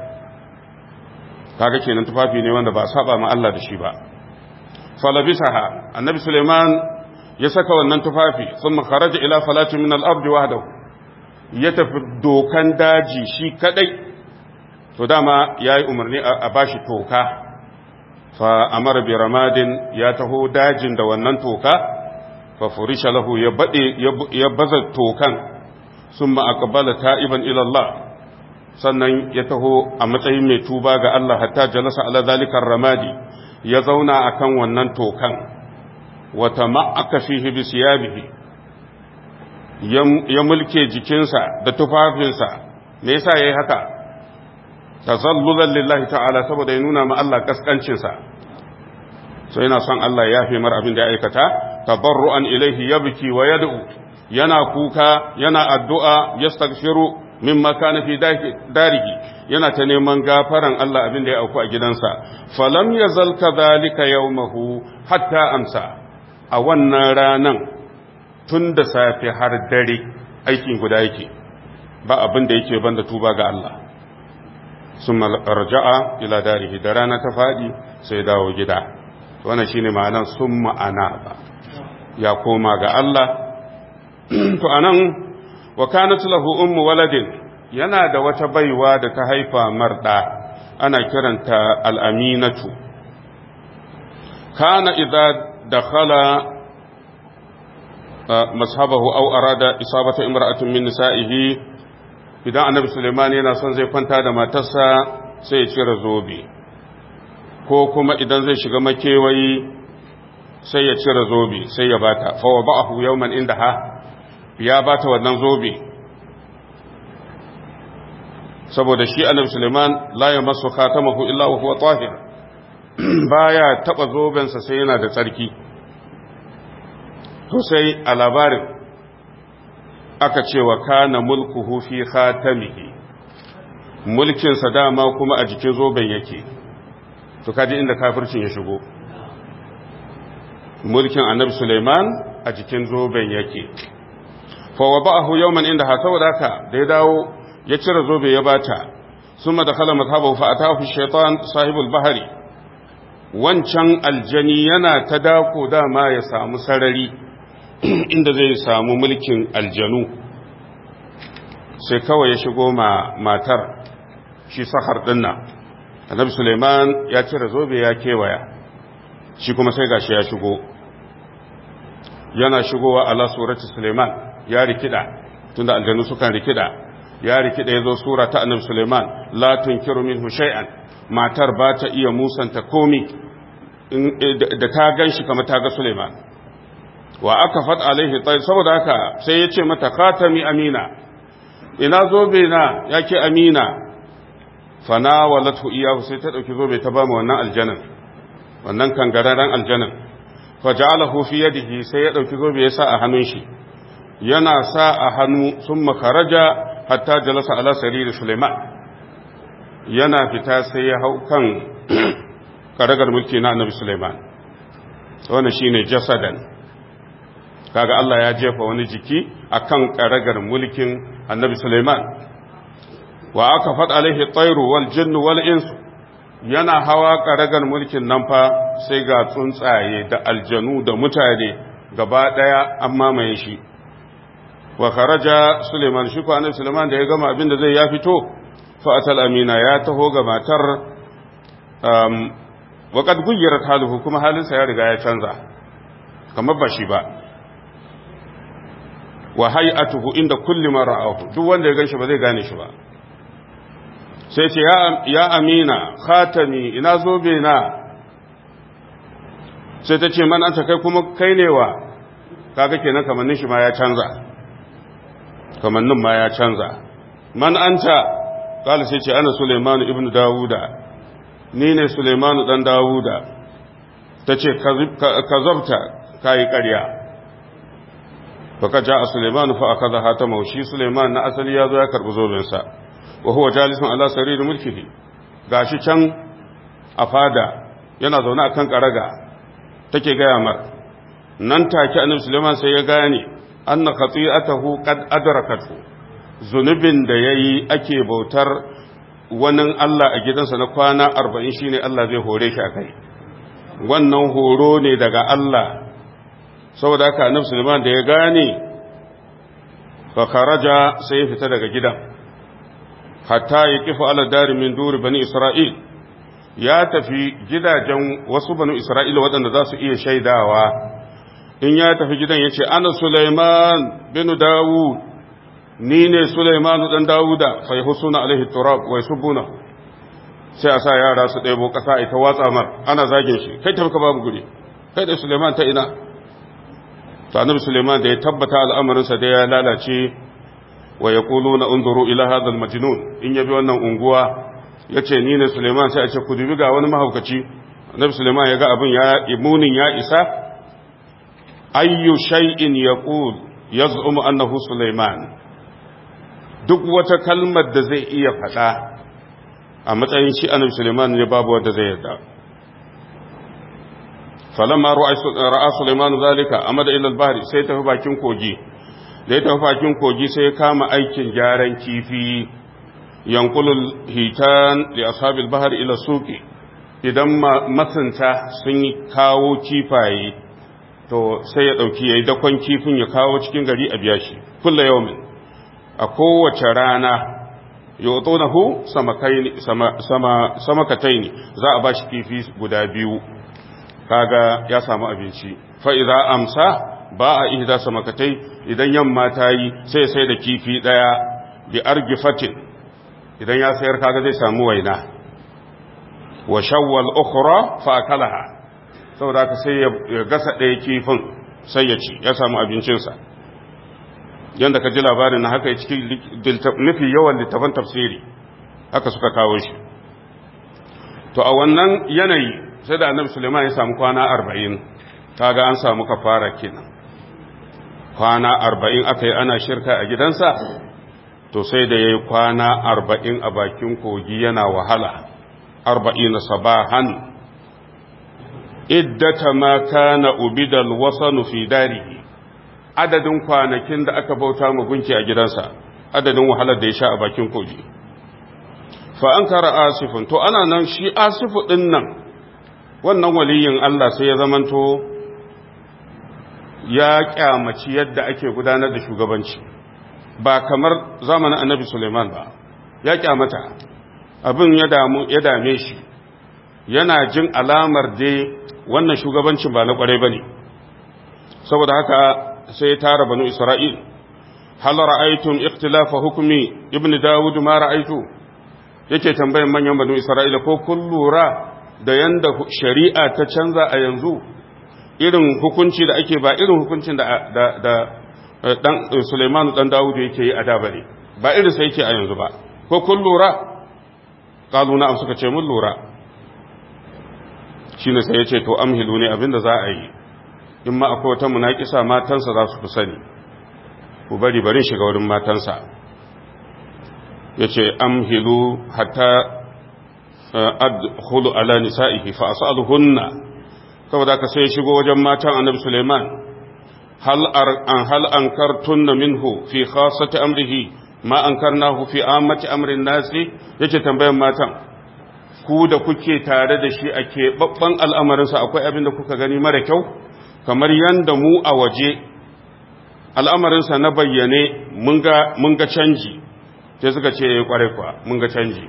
kaga kenan tufafi ne wanda ba saba ma Allah da shi ba falabisaha annabi suleiman ya saka wannan tufafi sun kharaja ila falatin min al-ardi wahdahu ya tafi dokan daji shi kadai to dama yayi umarni a bashi toka fa amara bi ramadin ya taho dajin da wannan toka fa furisha lahu ya bade ya baza tokan summa aqbala ta'iban ila Allah sannan ya taho a matsayin mai tuba ga Allah hatta jalasa ala zalikar ramadi ya zauna akan wannan tokan wa tama'aka fihi bi siyabihi ya mulke jikinsa da tufafinsa me yasa yayi haka tazallulan lillahi ta'ala saboda ya nuna ma Allah kaskancinsa so yana son Allah ya fi mar abin da ya aikata tabarru'an ilaihi yabki wa yad'u yana kuka yana addu'a yastaghfiru mimma kana fi darihi yana ta neman gafaran Allah abin da ya auku a gidansa falam yazal kadhalika yawmahu hatta amsa a wannan ranan tun da safe har dare aikin guda yake ba abin da yake banda tuba ga Allah sun raja'a ila darihi da rana ta faɗi sai dawo gida wannan shine ma'anar sun ma'ana ba ya koma ga Allah to anan wa kanat lahu ummu waladin yana da wata baiwa da ta haifa marda ana kiranta al'aminatu kana idza dakhala mashabahu aw arada isabata imra'atin min nisa'ihi idan annabi Suleiman yana son zai kwanta da matarsa sai ya cire zobe ko kuma idan zai shiga makewayi sai ya cire zobe sai ya bata fa wa ba'ahu yawman indaha ya bata wannan zobe saboda shi annabi Suleiman la yamassu khatamahu illa wa huwa tahir baya taba zobensa sai yana da tsarki to sai a labarin aka ce wa kana mulkuhu fi khatamihi mulkinsa dama kuma a jikin zoben yake to kaji inda kafircin ya shigo mulkin annabi Suleiman a jikin zoben yake fa wada'ahu yawman inda ha saboda haka da ya dawo ya cire zobe ya bata ثم دخل مذهبه فأتاه الشيطان صاحب البحر wancan aljani yana ta dako dama ya samu sarari inda zai samu mulkin aljanu sai kawai ya shigo ma matar shi sahar dinna annabi suleiman ya cire zobe ya kewaya shi kuma sai gashi ya shigo yana shigowa ala surati suleiman ya rikida tunda aljanu sukan rikida ya rikida yazo sura ta annabi suleiman la tunkiru minhu shay'an matar ba ta iya musanta komi da ta ganshi kamar ta ga suleiman wa aka fat alaihi tayyib saboda haka sai ya ce mata khatami amina ina zobe na yake amina fana walatu iyahu sai ta dauki zobe ta ba mu wannan aljanan wannan kangararren aljanan faja'alahu fi yadihi sai ya dauki zobe ya sa a hannun shi yana sa a hannu summa kharaja hatta jalasa ala sarir Sulaiman yana fita sai ya hau kan karagar mulki na Annabi Sulaiman wannan shine jasadan kaga Allah ya jefa wani jiki akan karagar mulkin Annabi Sulaiman wa aka fad alaihi tayru wal jinnu wal insu yana hawa karagar mulkin nan fa sai ga tsuntsaye da aljanu da mutane gaba daya an mamaye shi wa kharaja Suleiman shi ko annabi Suleiman da ya gama abin da zai ya fito fa atal amina ya taho ga matar um wa qad guyyirat haluhu kuma halinsa ya riga ya canza kamar ba shi ba wa hay'atuhu inda kulli man ra'ahu duk wanda ya ganshi ba zai gane shi ba sai ce ya amina khatami ina zobe na sai ta ce man anta kai kuma kai ne wa kaga kenan kamannin shi ma ya canza kamannin ma ya canza man anta kala sai ce ana Suleiman ibn Dawuda ni ne Suleiman dan Dawuda ta ce ka zabta kayi ƙarya faka ja a Suleiman fa aka zaha ta maushi Suleiman na asali ya zo ya karɓi zobensa wa huwa jalisun ala sarir mulkihi gashi can a fada yana zaune akan karaga take gaya mar nan take annabi Sulaiman sai ya gane anna khati'atahu qad adrakatu zunubin da yayi ake bautar wani Allah a gidansa na kwana 40 shine Allah zai hore shi akai wannan horo ne daga Allah saboda haka annabi Sulaiman da ya gane fa kharaja sai ya fita daga gidan hatta ya kifa ala dari min duri bani Isra'il ya tafi gidajen wasu banu Isra'ila waɗanda za su iya shaidawa in ya tafi gidan ya ce ana Sulaiman bin Dawud ni ne Sulaiman ɗan Dawuda fa yi husuna alaihi turab wai subuna sai a sa yara su ɗebo ƙasa ita watsa mar ana zagin shi kai tafi ka babu guri kai da Sulaiman ta ina to annabi Sulaiman da ya tabbata al'amarinsa da ya lalace wa yaquluna unzuru ila hadha al-majnun in yabi wannan unguwa yace ni ne Sulaiman sai a ce ku dubi ga wani mahaukaci annabi Sulaiman ya ga abin ya imunin ya isa ayyu shay'in yaqul yaz'umu annahu Sulaiman duk wata kalmar da zai iya faɗa a matsayin shi annabi Sulaiman ne babu wanda zai yarda falamma ra'a Sulaiman zalika amada ila al-bahri sai tafi bakin kogi da ya tafi bakin kogi sai ya kama aikin gyaran kifi yankulul hitan li ashabil bahri ila suqi idan masunta sun kawo kifaye to sai ya dauki yayi dakon kifin ya kawo cikin gari a biya shi kullu yawmin a kowace rana yutunahu samakaini sama sama samakataini za a bashi kifi guda biyu kaga ya samu abinci fa idza amsa ba a ihda samakatai idan yamma ta yi sai sai da kifi daya bi argifatin idan ya sayar kaga zai samu waina wa shawwal ukhra fa akalaha saboda ka sai ya gasa daya kifin sai ya ci ya samu abincinsa yanda ka ji labarin na haka cikin nufi yawan littafan tafsiri haka suka kawo shi to a wannan yanayi sai da annabi suleiman ya samu kwana arba'in kaga an samu kafara kenan kwana arba'in aka yi ana shirka a gidansa to sai da ya yi kwana arba'in a bakin kogi yana wahala arba'in sabahan iddata ma kana ubidal wasanu fi darihi adadin kwanakin da aka bauta mu gunki a gidansa adadin wahalar da ya sha a bakin kogi fa an kara asifin to ana nan shi asifu ɗin nan wannan waliyin Allah sai ya zamanto ya kyamaci yadda ake gudanar da shugabanci ba kamar zamanin annabi Suleiman ba ya kyamata abin ya dame shi yana jin alamar dai wannan shugabancin ba na kwarai ba ne saboda haka sai ya tara banu isra'il hal ra'aytum ikhtilafa hukmi ibnu dawud ma ra'aytu yake tambayan manyan banu isra'ila ko kun lura da yanda shari'a ta canza a yanzu irin hukunci da ake ba irin hukuncin da da, da dan Sulaiman dan Dawud yake yi a da bane ba irin sai yake a yanzu ba ko kun lura kalu na'am suka ce mun lura shine sai ya ce to amhilu ne abinda za a yi in ma akwai wata munakisa matansa za su fi sani ku bari bari shiga wurin matansa ya ce amhilu hatta adkhulu ala nisa'ihi fa as'aluhunna saboda ka sai shigo wajen matan annabi Suleiman hal an hal ankartunna minhu fi khassati amrihi ma ankarnahu fi ammati amrin nasi yake tambayan matan ku da kuke tare da shi a keɓaɓɓen al'amarinsa akwai abin da kuka gani mara kyau kamar yadda mu a waje al'amarinsa na bayyane mun ga canji sai suka ce ya kware kwa mun ga canji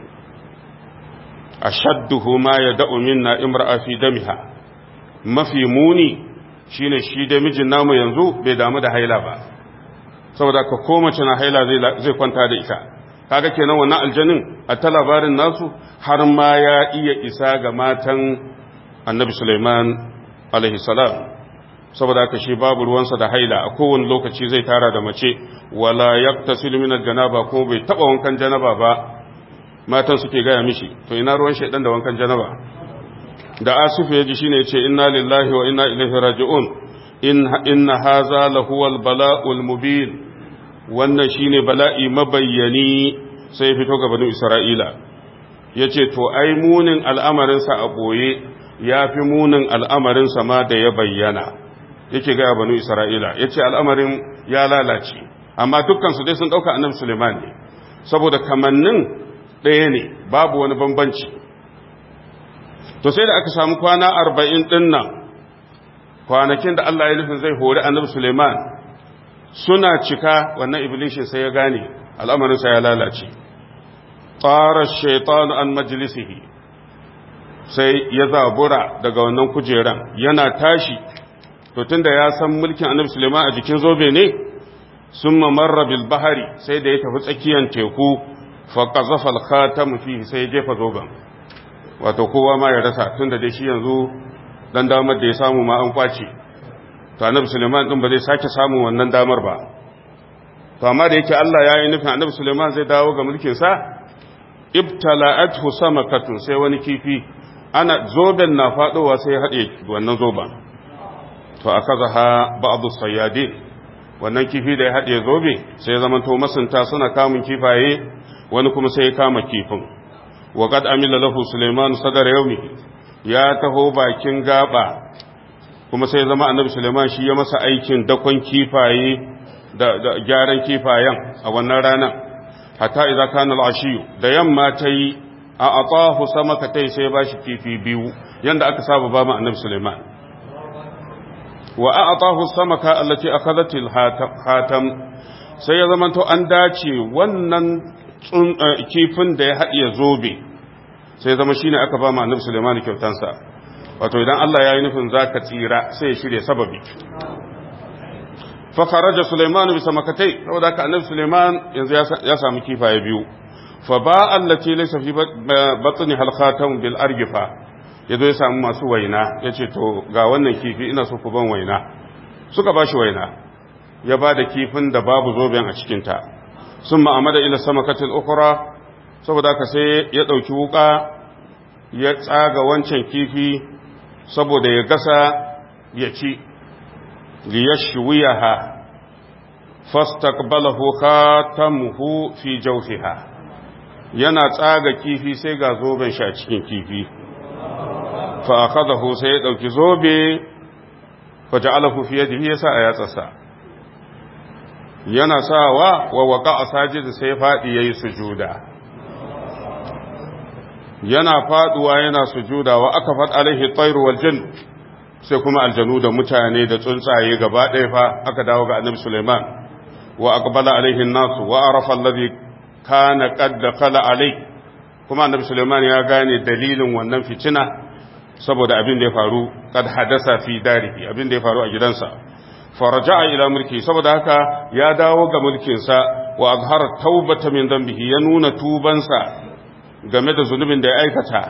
a shadduhu ma ya da'u minna imra'a fi damiha mafi muni shine shi da mijin namu yanzu bai damu da haila ba saboda ka ko mace na haila zai kwanta da ita kaga kenan wannan aljanin a ta labarin nasu har ma ya iya isa ga matan annabi Sulaiman alaihi salam saboda haka shi babu ruwansa da haila a kowane lokaci zai tara da mace wala yaqtasil min aljanaba ko bai taba wankan janaba ba matan suke gaya mishi to ina ruwan shaidan da wankan janaba da asifu yaji shine yace inna lillahi wa inna ilaihi raji'un in inna hadha lahu albala'ul mubin wannan shine bala'i mabayyani sai fito ga banu isra'ila yace to ai munin al'amarin sa a boye yafi munin al'amarin sa ma da ya bayyana yake ga banu isra'ila yace al'amarin ya lalace amma dukkan su dai sun dauka annabi Suleiman ne saboda kamannin ɗaya ne babu wani bambanci to sai da aka samu kwana arba'in ɗin nan kwanakin da Allah ya nufin zai hori annabi Suleiman suna cika wannan iblishin sai ya gane al'amarinsa ya lalace tsara shaitan an majalisihi sai ya zabura daga wannan kujeran yana tashi to tunda ya san mulkin annabi Suleiman a jikin zobe ne sun mamarra bil bahari sai da ya tafi tsakiyar teku faƙazafa alkhatamu fihi sai ya jefa zoben wato kowa ma ya rasa tun da dai shi yanzu dan damar da ya samu ma an kwace to annabi suleiman din ba zai sake samun wannan damar ba to amma da yake Allah ya yi nufin annabi suleiman zai dawo ga mulkin sa ibtala'athu samakatun sai wani kifi ana zoben na fadowa sai ya hade wannan zoben to akazaha ba'd as-sayyadin wannan kifi da ya hade zobe sai ya zama to masunta suna kamun kifaye wani kuma sai ya kama kifin wa qad amila lahu sulaiman sadar yawmi ya taho bakin gaba kuma sai zama annabi sulaiman shi ya masa aikin dakon kifaye da, da gyaran kifayen a wannan ranar hatta idza kana al-ashiyu da yamma tayi a atahu samaka tai sai ba shi kifi biyu yanda aka saba ba mu annabi sulaiman wa a'tahu samaka allati akhadhat al-hatam sai ya zamanto an dace wannan kifin da ya haɗiye zobe sai zama shine aka ba ma annabi Sulaiman kyautansa wato idan Allah ya yi nufin zaka tsira sai ya shirye sababi fa kharaja Sulaiman bi samakatai saboda haka annabi Sulaiman yanzu ya samu kifaye biyu fa ba allati laysa fi batni hal khatam bil argifa yazo ya samu masu waina yace to ga wannan kifi ina so ku ban waina suka bashi waina ya ba da kifin da babu zoben a cikin ta sun ma'amada ila samakatin ukura saboda haka sai ya ɗauki wuka ya tsaga wancan kifi saboda ya gasa ya ci liyashwiyaha fastaqbalahu khatamuhu fi jawfiha yana tsaga kifi sai ga zoben shi a cikin kifi fa akhadahu sai ya ɗauki zobe fa ja'alahu fi yadihi yasa a yatsasa yana sawa wa waka a sajid sai faɗi ya yi sujuda yana faduwa yana sujuda wa aka fad alaihi tayru wal jinn sai kuma aljanu da mutane da tsuntsaye gaba ɗaya fa aka dawo ga annabi Sulaiman wa aqbala alaihi nasu wa arafa alladhi kana qad dakhala alai kuma annabi Sulaiman ya gane dalilin wannan fitina saboda abin da ya faru kad hadasa fi darihi abin da ya faru a gidansa faraja'a ila mulki saboda haka ya dawo ga mulkinsa wa azhara taubata min dhanbihi ya nuna tubansa game da zunubin da ya aikata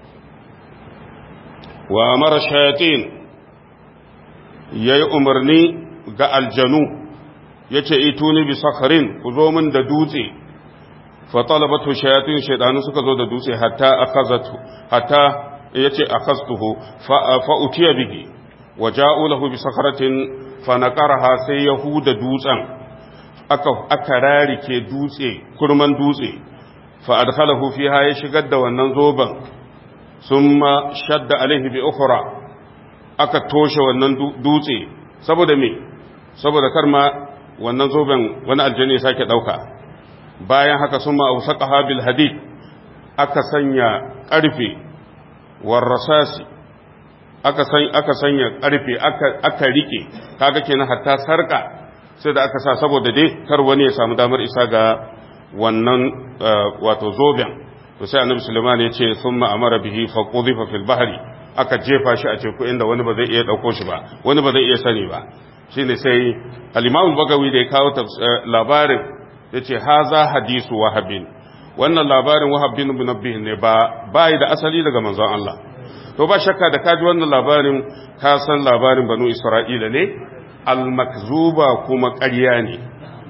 wa amara shayatin yayi umarni ga aljanu yace ituni bi sakharin ku zo min da dutse fa talabatu shayatin shaydanu suka zo da dutse hatta akazatu hatta yace akastuhu fa fa utiya bihi wa ja'u lahu bi sakharatin fa naqaraha sai yahuda dutsen aka aka rarike dutse kurman dutse fa adkhalahu fiha ya shigar da wannan zoban summa shadda alaihi bi ukhra aka toshe wannan dutse saboda me saboda kar ma wannan zoben wani aljanni ya sake dauka bayan haka summa awsaqaha bil hadid aka sanya karfe warrasasi aka san aka sanya karfe aka aka rike kaga kenan hatta sarka sai da aka sa saboda dai kar wani ya samu damar isa ga wannan wato zoben to sai annabi Sulaiman ya ce thumma amara bihi fa qudifa fil bahri aka jefa shi a teku inda wani ba zai iya dauko shi ba wani ba zai iya sani ba shine sai al-Imam Bagawi da ya kawo labarin yace haza hadisu wahabin wannan labarin wahab bin munabbih ne ba bai da asali daga manzon Allah to ba shakka da kaji wannan labarin ka san labarin banu Isra'ila ne al-makzuba kuma ƙarya ne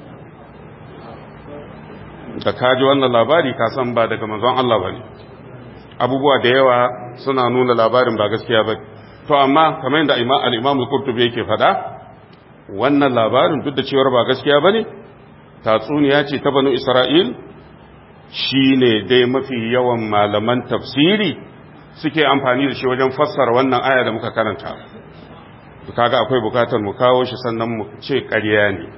da kaji wannan labari ka san ba daga manzon Allah ba ne abubuwa da yawa suna nuna labarin ba gaskiya ba to amma kamar yadda al-imam al-qurtubi yake faɗa wannan labarin duk da cewar ba gaskiya ba ne tatsuniya ce ta banu isra'il shine dai mafi yawan malaman tafsiri suke amfani da shi wajen fassara wannan aya da muka karanta kaga akwai bukatar mu kawo shi sannan mu ce ƙarya ne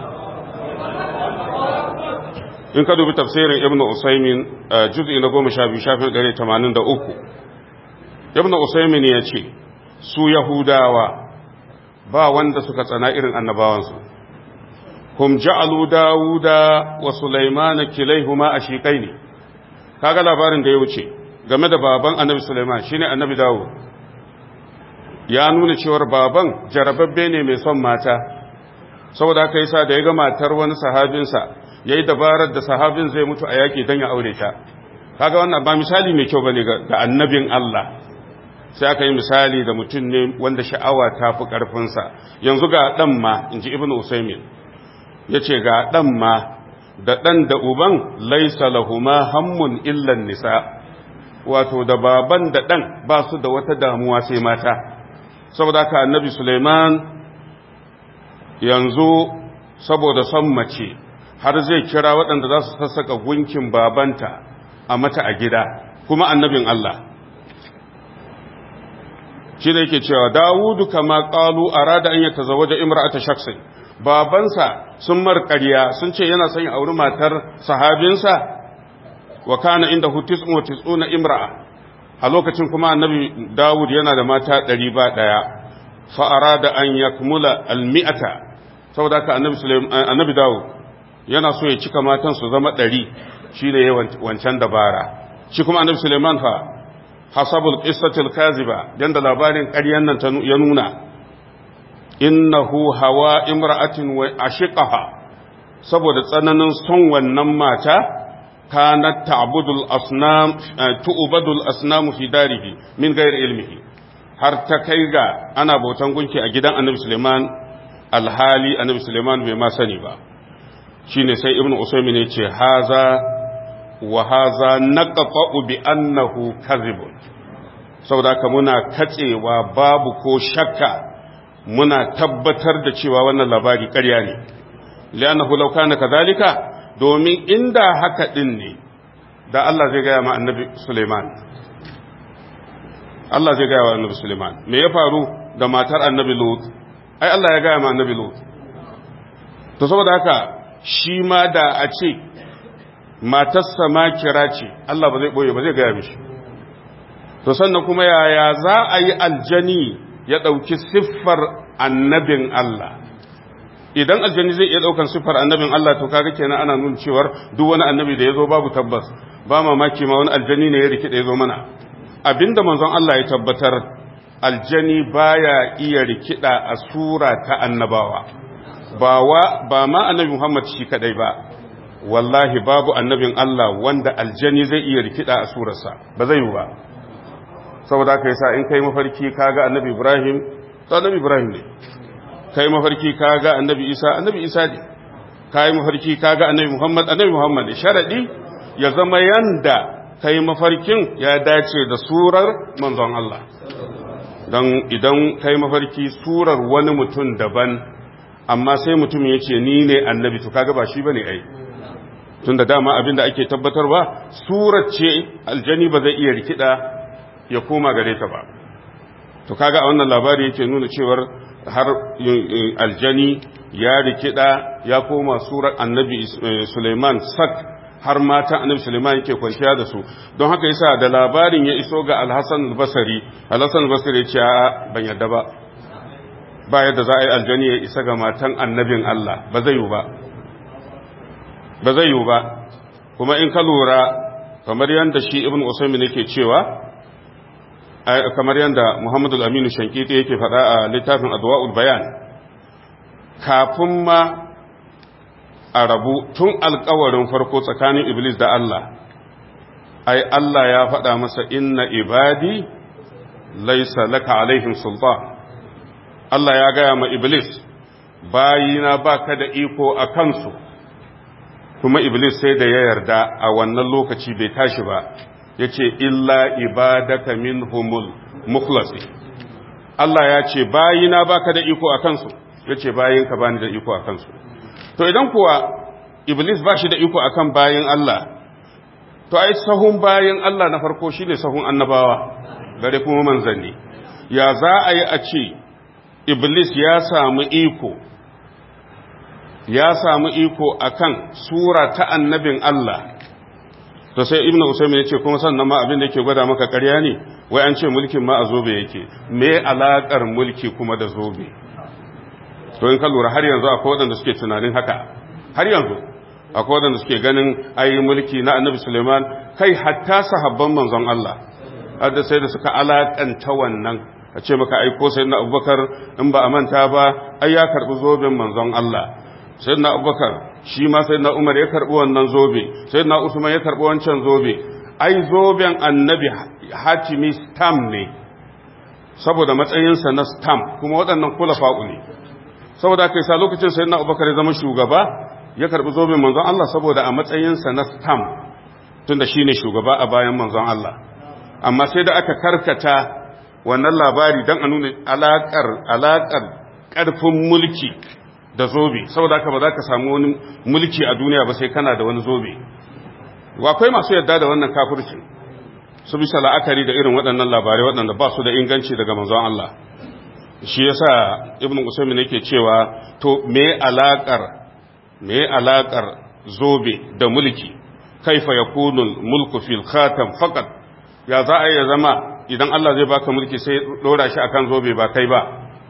in ka dubi tafsirin ibn usaimin juz'i na goma sha biyu shafin ɗari tamanin da uku ibn usaimin ya ce su yahudawa ba wanda suka tsana irin annabawansu hum ja'alu dawuda wa sulaimana kilaihuma ashiqai ne kaga labarin da ya wuce game da baban annabi sulaiman shine annabi dawud ya nuna cewar baban jarababbe ne mai son mata saboda haka yasa da ya ga matar wani sahabinsa yayi dabarar da sahabin zai mutu a yaki dan ya aure ta kaga wannan ba misali mai kyau bane ga annabin Allah sai aka yi misali da mutum ne wanda sha'awa ta fi karfinsa yanzu ga dan ma inji ibnu usaymin yace ga dan ma da dan da uban laysa lahuma hammun illa nisa wato da baban da dan ba su da wata damuwa sai mata saboda haka annabi Suleiman yanzu saboda son mace har zai kira waɗanda za su sassaka gunkin babanta a mata a gida kuma annabin Allah shi ne yake cewa dawudu kama ƙalu a rada an yi ta zawaje imra'ata shaksin babansa sun marƙariya sun ce yana son ya auri matar sahabinsa wa kana inda hutis wa tis'una imra'a a lokacin kuma annabi dawud yana da mata ɗari ba ɗaya fa'ara da an ya kumula almi'ata saboda ka annabi dawud yana so ya cika matan su zama ɗari shi ne wancan dabara shi kuma annabi suleiman fa hasabul qissatil kaziba yanda labarin ƙaryan nan ya nuna innahu hawa imra'atin wa ashiqaha saboda tsananin son wannan mata كانت تعبد الأصنام تؤبد الأصنام في داره من غير علمه har ta kai ga ana bautan gunki a gidan annabi Suleiman alhali annabi Suleiman bai ma sani ba shine sai ibn usaymin ya ce haza wa haza naqta'u bi annahu kadhibun saboda haka muna katsewa babu ko shakka muna tabbatar da cewa wannan labari ƙarya ne li'annahu law kana kadhalika domin inda haka ɗin ne da Allah zai gaya ma annabi Suleiman Allah zai gaya wa annabi Suleiman me ya faru da matar annabi Lut ai Allah ya gaya ma annabi Lut to saboda haka shi ma da a ce matarsa ma kira ce Allah ba zai boye ba zai gaya mishi to sannan kuma yaya za a yi aljani ya ɗauki siffar annabin Allah idan aljani zai iya ɗaukan siffar annabin Allah to kaga kenan ana nuna cewar duk wani annabi da ya zo babu tabbas ba mamaki ma wani aljani ne ya rikida ya zo mana abinda manzon Allah ya tabbatar aljani baya iya rikida a sura ta annabawa ba wa ba ma annabi Muhammad shi kadai ba wallahi babu annabin Allah wanda aljani zai iya rikida a surarsa ba zai yi ba saboda haka yasa in kai mafarki kaga annabi Ibrahim to annabi Ibrahim ne kai mafarki kaga annabi Isa annabi Isa ne kai mafarki kaga annabi Muhammad annabi Muhammad sharadi ya zama yanda kai mafarkin ya dace da surar manzon Allah don idan kai mafarki surar wani mutum daban amma sai mutum ya ce ni ne annabi to kaga ba shi bane ai tunda dama abinda ake tabbatarwa surar ce aljani ba zai iya rikida ya koma gare ta ba to kaga a wannan labari yake nuna cewar har aljani ya rikida ya koma surar annabi Suleiman sak har matan annabi Suleiman yake kwanciya da su don haka yasa da labarin ya iso ga Al-Hasan al-Basri Al-Hasan al-Basri ya ce a ban yadda ba ba yadda za a yi aljani ya isa ga matan annabin Allah ba zai yi ba ba zai yi ba kuma in ka lura kamar yadda shi Ibn Usaymin yake cewa kamar yadda Muhammad al-Aminu Shankiti yake faɗa a littafin Adwa'ul Bayan kafin ma a rabu tun alkawarin farko tsakanin Iblis da Allah, ai Allah ya faɗa masa inna ibadi laisa laka alaihim sultan. Allah ya gaya ma Iblis, bayina ba ka da iko a kansu, kuma Iblis sai da ya yarda a wannan lokaci bai tashi ba, ya ce, Illa ibadaka minhumul mukhlasi. Allah ya ce, bayina ba ka da iko a kansu, ya ce, bayinka ba ni da iko a kansu. to idan kuwa iblis ba shi da iko akan bayan Allah to ai sahun bayan Allah na farko shine sahun annabawa gare kuma manzanni ya za a yi a ce iblis ya samu iko ya samu iko akan sura ta annabin Allah to sai ibnu usaymin yace kuma sannan ma abin da yake gwada maka ƙarya ne wai an ce mulkin ma a zobe yake me alakar mulki kuma da zobe to in ka lura har yanzu akwai waɗanda suke tunanin haka har yanzu akwai waɗanda suke ganin ayi mulki na annabi suleiman kai hatta sahabban manzon Allah hadda sai da suka alakanta wannan a ce maka aiko sai na abubakar in ba a manta ba ai ya karɓi zoben manzon Allah sai na abubakar shi ma sai na umar ya karɓi wannan zobe sai na usman ya karɓi wancan zobe ai zoben annabi hatimi stam ne saboda matsayinsa na stam kuma waɗannan kula fa'u ne saboda kai sa lokacin sai na abubakar ya zama shugaba ya karbi zoben manzon Allah saboda a matsayinsa na stam tunda shine shugaba a bayan manzon Allah amma sai da aka karkata wannan labari don a nuna alakar alakar karfin mulki da zobe saboda haka ba za ka samu wani mulki a duniya ba sai kana da wani zobe akwai masu yadda da wannan kafircin su bisa la'akari da irin waɗannan labarai waɗanda ba su da inganci daga manzon Allah shi yasa ibnu usaymin yake cewa to me alakar me alakar zobe da mulki kaifa yakunu mulku fil khatam faqat ya za a ya zama idan Allah zai baka mulki sai dora shi akan zobe ba kai ba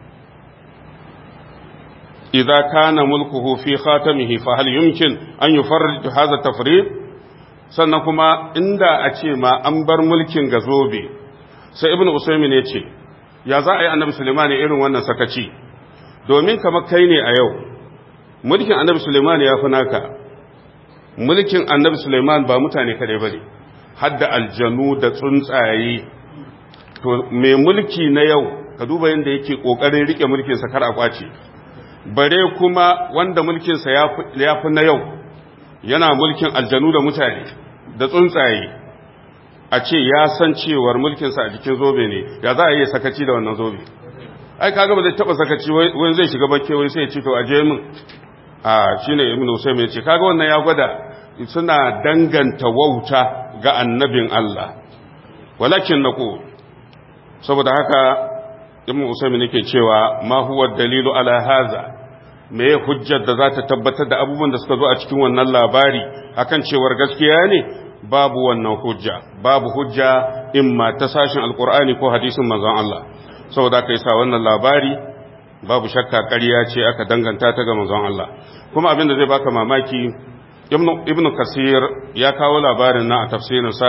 idza kana mulkuhu fi khatamihi fa hal yumkin an yufarrij hadha tafrid sannan kuma inda a ce ma an bar mulkin ga zobe sai ibnu usaymin ya ce ya za a yi annabi Suleiman irin wannan sakaci domin kamar kai ne a yau mulkin annabi Suleiman ya fi naka mulkin annabi Suleiman ba mutane kadai bane hadda aljanu da tsuntsaye to mai mulki na yau ka duba yadda yake kokarin rike mulkin sa kar a kwace bare kuma wanda mulkin sa ya fi na yau yana mulkin aljanu da mutane da tsuntsaye a ce ya san cewar mulkinsa a jikin zobe ne ya za a yi sakaci da wannan zobe ai kaga ba zai taba sakaci wani zai shiga bakke wani sai ya ce to a je min a shine ibnu usaym ya ce kaga wannan ya gwada suna danganta wauta ga annabin Allah walakin naqul saboda haka ibnu usaym yake cewa ma huwa dalilu ala hadha me hujjar da za ta tabbatar da abubuwan da suka zo a cikin wannan labari akan cewar gaskiya ne babu wannan hujja babu hujja imma ta sashin alkur'ani ko hadisin manzon Allah saboda kai sa wannan labari babu shakka ƙarya ce aka danganta ta ga manzon Allah kuma abin da zai baka mamaki ibnu kasir ya kawo labarin na a tafsirinsa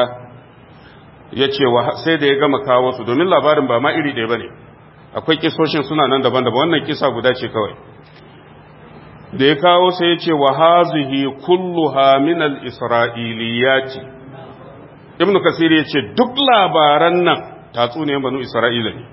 ya ce sai da ya gama kawo su domin labarin ba ma iri ɗaya ba ne akwai kisoshin suna nan daban-daban wannan kisa guda ce kawai da ya kawo sai ya ce wa hazihi kulluha min al-isra'iliyati ibnu kasir ya ce duk labaran nan tatsuniyan banu isra'ila ne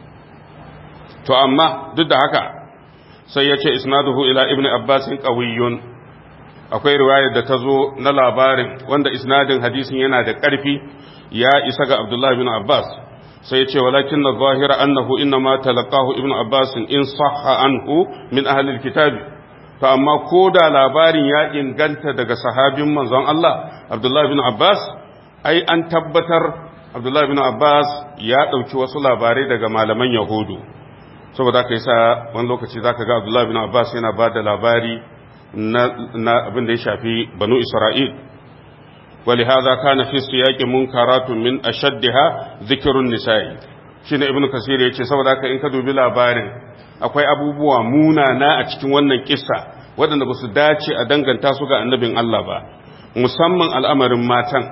to amma duk da haka sai ya ce isnaduhu ila ibnu abbasin qawiyyun akwai riwayar da ta zo na labarin wanda isnadin hadisin yana da ƙarfi ya isa ga abdullahi bin abbas sai ya ce walakin na zahira annahu inna ma talaqahu ibnu abbas in sahha anhu min ahli alkitabi to amma ko da labarin ya inganta daga sahabin manzon Allah abdullahi bin abbas ai an tabbatar abdullahi bin abbas ya ɗauki wasu labarai daga malaman yahudu saboda ka sa wani lokaci zaka ga abdullahi bin abbas yana ba da labari na abin da ya shafi banu isra'il wali haza kana fi siyaqi munkaratun min ashaddiha dhikrun nisa'i shine ibnu kasir yace saboda haka in ka dubi labarin akwai abubuwa munana a cikin wannan kissa waɗanda ba su dace a danganta su ga annabin Allah ba musamman al'amarin matan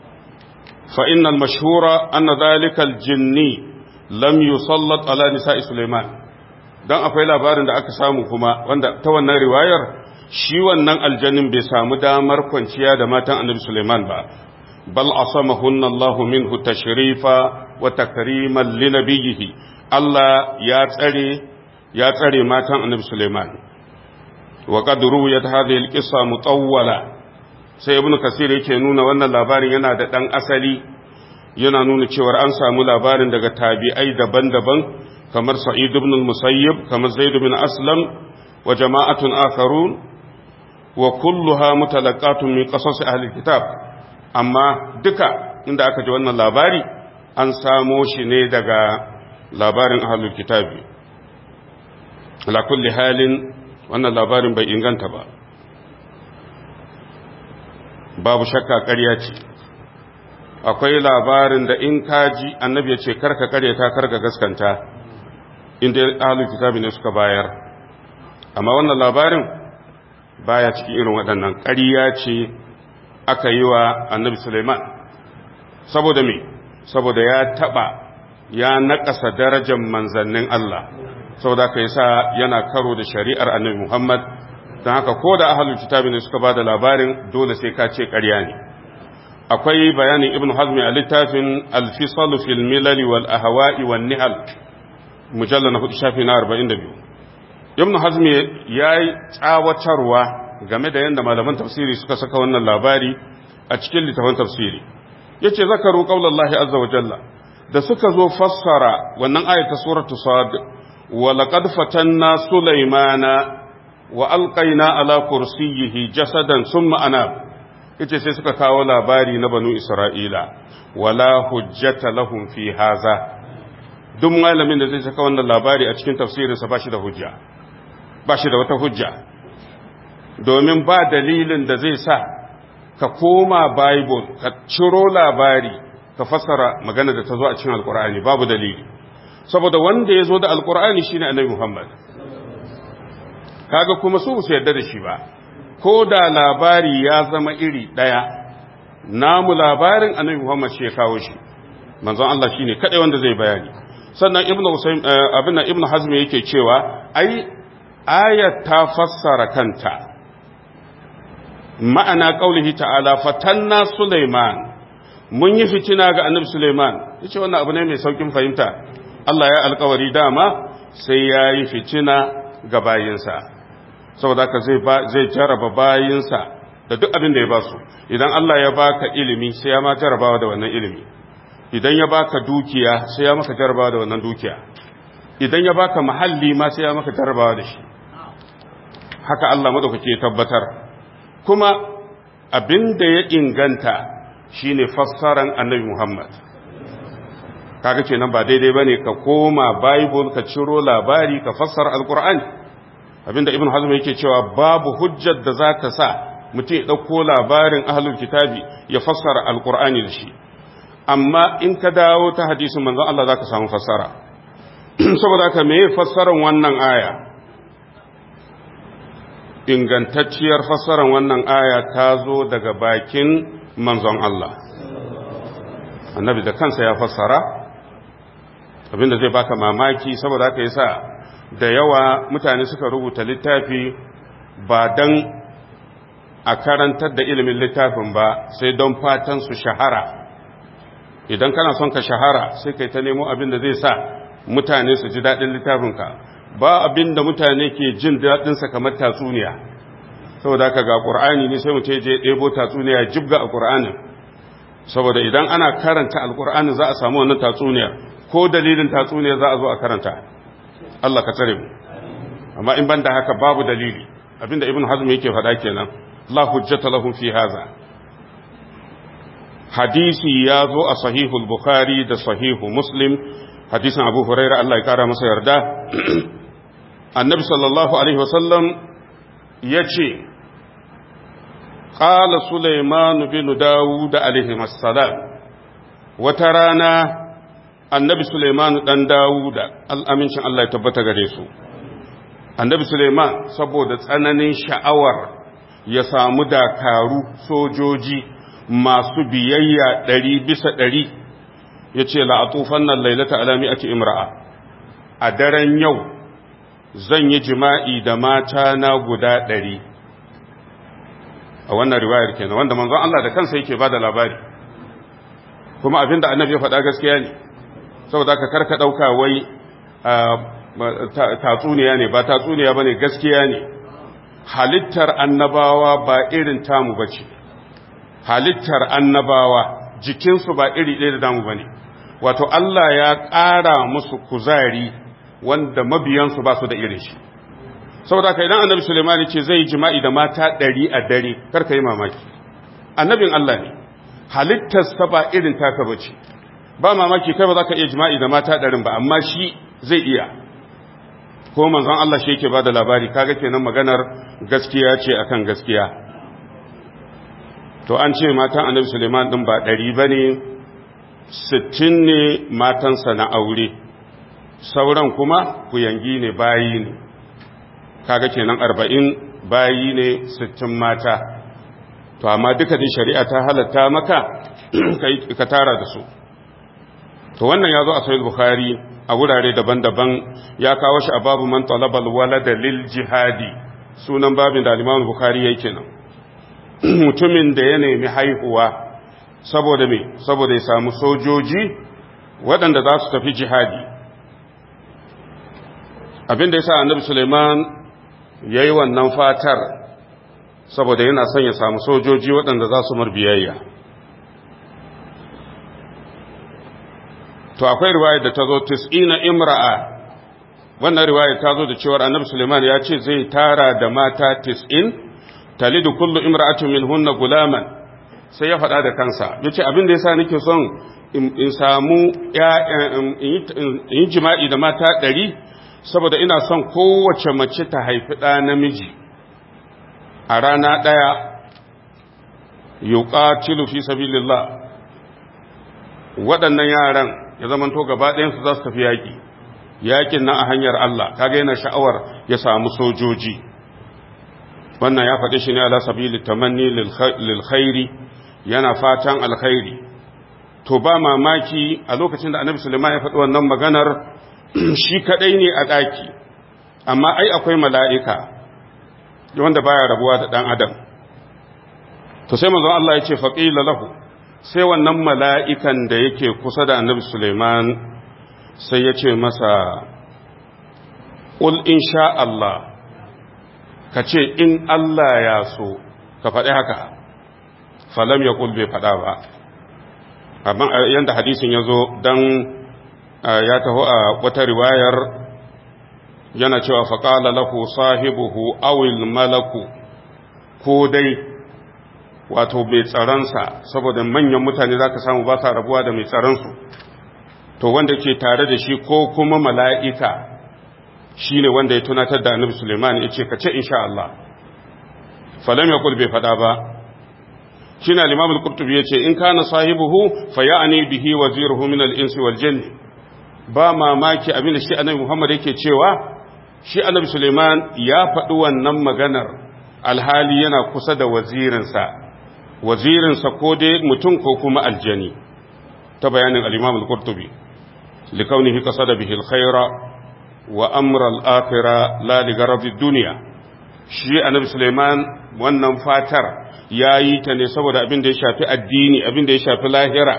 fa innal mashhura anna dhalika al-jinni lam yusallat ala nisa'i sulaiman dan akwai labarin da aka samu kuma wanda ta wannan riwayar shi wannan aljannin bai samu damar kwanciya da matan annabi Suleiman ba bal asamahunna Allahu minhu tashrifa wa takriman li nabiyhi Allah ya tsare ya tsare matan annabi Suleiman wa qad ruwiyat hadhihi alqissa mutawwala sai ibnu kasir yake nuna wannan labarin yana da dan asali yana nuna cewa an samu labarin daga tabi'ai daban-daban kamar sa'id ibn al-musayyib kamar zaid ibn aslam wa jama'atun akharun wa kulluha mutalaqatun min qasas ahli kitab amma duka inda aka ji wannan labari an samo shi ne daga labarin ahlul kitabi ala kulli halin wannan labarin bai inganta ba babu shakka ƙarya ce akwai labarin da in kaji annabi ya ce karka karyata karka gaskanta inda ahlul kitabi ne suka bayar amma wannan labarin baya cikin irin waɗannan ƙarya ce aka yi wa annabi Suleiman saboda me saboda ya taɓa ya naƙasa darajar manzannin Allah saboda ka sa yana karo da shari'ar annabi Muhammad don haka ko da ahalul kitabi ne suka ba da labarin dole sai ka ce ƙarya ne akwai bayanin ibn hazmi a littafin alfisalu fil milali wal ahwa'i wan nihal mujalla na hudu shafi na 42 ibn hazmi ya yi tsawatarwa game da yadda malaman tafsiri suka saka wannan labari a cikin littafin tafsiri ya ce zakaru ƙaunallahi azza wa jalla da suka zo fassara wannan ayata suratu sad wa laqad fatanna sulaymana wa alqaina ala kursiyyihi jasadan summa anab yace sai suka kawo labari na banu isra'ila wala hujjata lahum fi haza duk malamin da zai saka wannan labari a cikin tafsirinsa ba shi da hujja ba shi da wata hujja domin ba dalilin da zai sa ka koma bible ka ciro labari ka fassara magana da ta zo a cikin alkur'ani babu dalili saboda wanda ya zo da alkur'ani shine annabi muhammad kaga kuma su su yarda da shi ba ko da labari ya zama iri ɗaya namu labarin annabi muhammad shi ya kawo shi manzon Allah shine kadai wanda zai bayani sannan ibnu usaym abin ibnu hazm yake cewa ai ayat ta fassara kanta ma'ana qaulihi ta'ala fatanna sulaiman mun yi fitina ga annabi sulaiman yace wannan abu ne mai saukin fahimta Allah ya alkawari dama sai ya yi fitina ga bayinsa saboda haka zai zai jaraba bayinsa da duk abin da ya ba su idan Allah ya baka ilimi sai ya ma jarabawa da wannan ilimi idan ya baka dukiya sai ya maka jarabawa da wannan dukiya idan ya baka mahalli ma sai ya maka jarabawa da shi haka Allah madaukake ya tabbatar kuma abin da ya inganta shine fassaran annabi Muhammad kaga kenan ba daidai bane ka koma bible ka ciro labari ka fassara alqur'ani abinda ibn hazm yake cewa babu hujjar da zaka sa mutum ya ɗauko labarin ahlul kitabi ya fassara alkur'ani da shi amma in ka dawo ta hadisin manzon Allah za ka samu fassara saboda ka me fassaran wannan aya ingantacciyar fassaran wannan aya ta zo daga bakin manzon Allah annabi da kansa ya fassara abinda zai baka mamaki saboda haka yasa da yawa mutane suka rubuta littafi ba dan a karantar da ilimin littafin ba sai don fatan su shahara idan kana son ka shahara sai kai ta nemo abin da zai sa mutane su ji daɗin littafinka ba abin da mutane ke jin daɗinsa kamar tatsuniya saboda haka ga ƙur'ani ne sai mu je ɗebo tatsuniya jibga a ƙur'anin saboda idan ana karanta alƙur'anin za a samu wannan tatsuniyar ko dalilin tatsuniyar za a zo a karanta Allah ka tsare mu amma in banda haka babu dalili abinda ibn hazm yake faɗa kenan la hujjata lahum fi hadha hadisi ya zo a sahihul bukhari da sahihu muslim hadisin abu huraira Allah ya kara masa yarda annabi sallallahu alaihi wasallam ya ce ƙala suleiman bin dawud alaihi salam wata rana annabi suleiman ɗan dawuda al'amincin Allah ya tabbata gare su annabi suleiman saboda tsananin sha'awar ya samu dakaru sojoji masu biyayya ɗari bisa ɗari ya ce la'atufan nan lailata alami ake imra'a a daren yau zan yi jima'i da mata na guda ɗari a wannan riwayar kenan wanda manzon Allah da kansa yake ba da labari kuma abinda annabi ya faɗa gaskiya ne saboda ka karka ɗauka wai tatsuniya ne ba tatsuniya ba ne gaskiya ne halittar annabawa ba irin tamu ba ce halittar annabawa jikinsu ba iri ɗaya da damu ba ne wato Allah ya ƙara musu kuzari wanda mabiyansu ba su da irin shi saboda ka idan annabi Suleiman ce zai jima'i da mata ɗari a dare karka yi mamaki annabin Allah ne halittarsa ba irin taka ba ce ba mamaki kai ba za ka iya jima'i da mata ɗarin ba amma shi zai iya ko manzon Allah shi yake ba da labari kaga kenan maganar gaskiya ce akan gaskiya to an ce matan annabi Suleiman din ba ɗari ba ne sittin ne matansa na aure sauran kuma kuyangi ne bayi ne kaga kenan arba'in bayi ne sittin mata to amma duka dai shari'a ta halatta maka ka tara da su to wannan ya zo a sahih bukhari a wurare daban-daban ya kawo shi a babu man talabal walada lil jihadi sunan babin da al-imam bukhari yake kenan mutumin da ya nemi haihuwa saboda me saboda ya samu sojoji waɗanda za su tafi jihadi abinda ya sa annabi suleiman ya yi wannan fatar saboda yana son ya samu sojoji waɗanda za su biyayya. to akwai riwayar da ta zo tis'ina imra'a wannan riwayar ta zo da cewar annabi suleiman ya ce zai tara da mata tis'in talidu kullu imra'atin minhunna gulaman sai ya faɗa da kansa yace abin da yasa nake son in samu in yi jima'i da mata ɗari saboda ina son kowace mace ta haifi ɗa namiji a rana ɗaya yuqatilu fi sabilillah waɗannan yaran ya zama to gaba ɗayansu za su tafi yaƙi yaƙin nan a hanyar Allah kaga yana sha'awar ya samu sojoji wannan ya faɗi shi ne ala sabili tamanni lil khairi yana fatan alkhairi to ba mamaki a lokacin da annabi Sulaiman ya faɗi wannan maganar shi kadai ne a ɗaki amma ai akwai mala'ika wanda baya rabuwa da ɗan adam to sai manzon Allah ya ce faqila lahu sai wannan mala'ikan da yake kusa da annabi Suleiman sai ya ce masa ƙul in sha Allah ka ce in Allah ya so ka faɗi haka falam ya ƙul bai faɗa ba amma yadda hadisin ya zo don ya taho a wata riwayar yana cewa faƙala lahu sahibuhu awil malaku ko dai wato mai tsaronsa saboda manyan mutane za ka samu ba sa rabuwa da mai tsaronsu to wanda ke tare da shi ko kuma mala'ika shi ne wanda ya tunatar da annabi suleiman ya ce ka ce insha Allah falam yaqul bai fada ba shine al-imam al-qurtubi yace in kana sahibuhu fa ya'ni bihi waziruhu min al-insi wal jinn ba mamaki abin da shi annabi Muhammad yake cewa shi annabi Suleiman ya faɗi wannan maganar alhali yana kusa da wazirinsa wazirinsa ko dai mutum ko kuma aljani ta bayanin al-imam al-qurtubi likaunihi qasada bihi al-khayra wa amra al-akhirah la li gharadi dunya shi annabi Suleiman wannan fatar yayi ta ne saboda abin da ya shafi addini abin da ya shafi lahira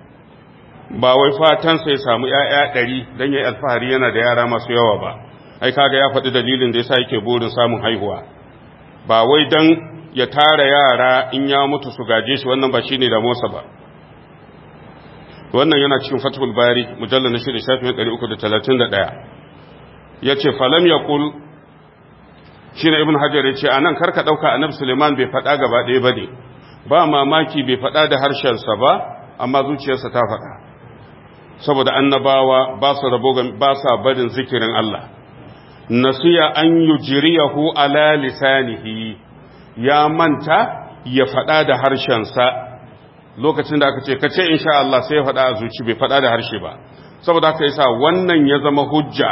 ba wai fatan sai samu ƴaƴa ɗari dan yayi alfahari yana da yara masu yawa ba ai kaga ya faɗi dalilin da yasa yake burin samun haihuwa ba wai dan ya tara yara in ya mutu su gaje shi wannan ba shine da mosa ba wannan yana cikin fathul bari mujallal na shida shafin 331 yace falam yaqul shine ibn hajar yace anan karka dauka annabi suleiman bai faɗa gaba ɗaya bane ba mamaki bai faɗa da harshen sa ba amma zuciyarsa ta faɗa saboda annabawa ba su rabo ba sa barin zikirin Allah nasiya an yujriyahu ala lisanihi ya manta ya faɗa da harshensa lokacin da aka ce kace insha Allah sai ya faɗa a zuci bai faɗa da harshe ba saboda haka yasa wannan ya zama hujja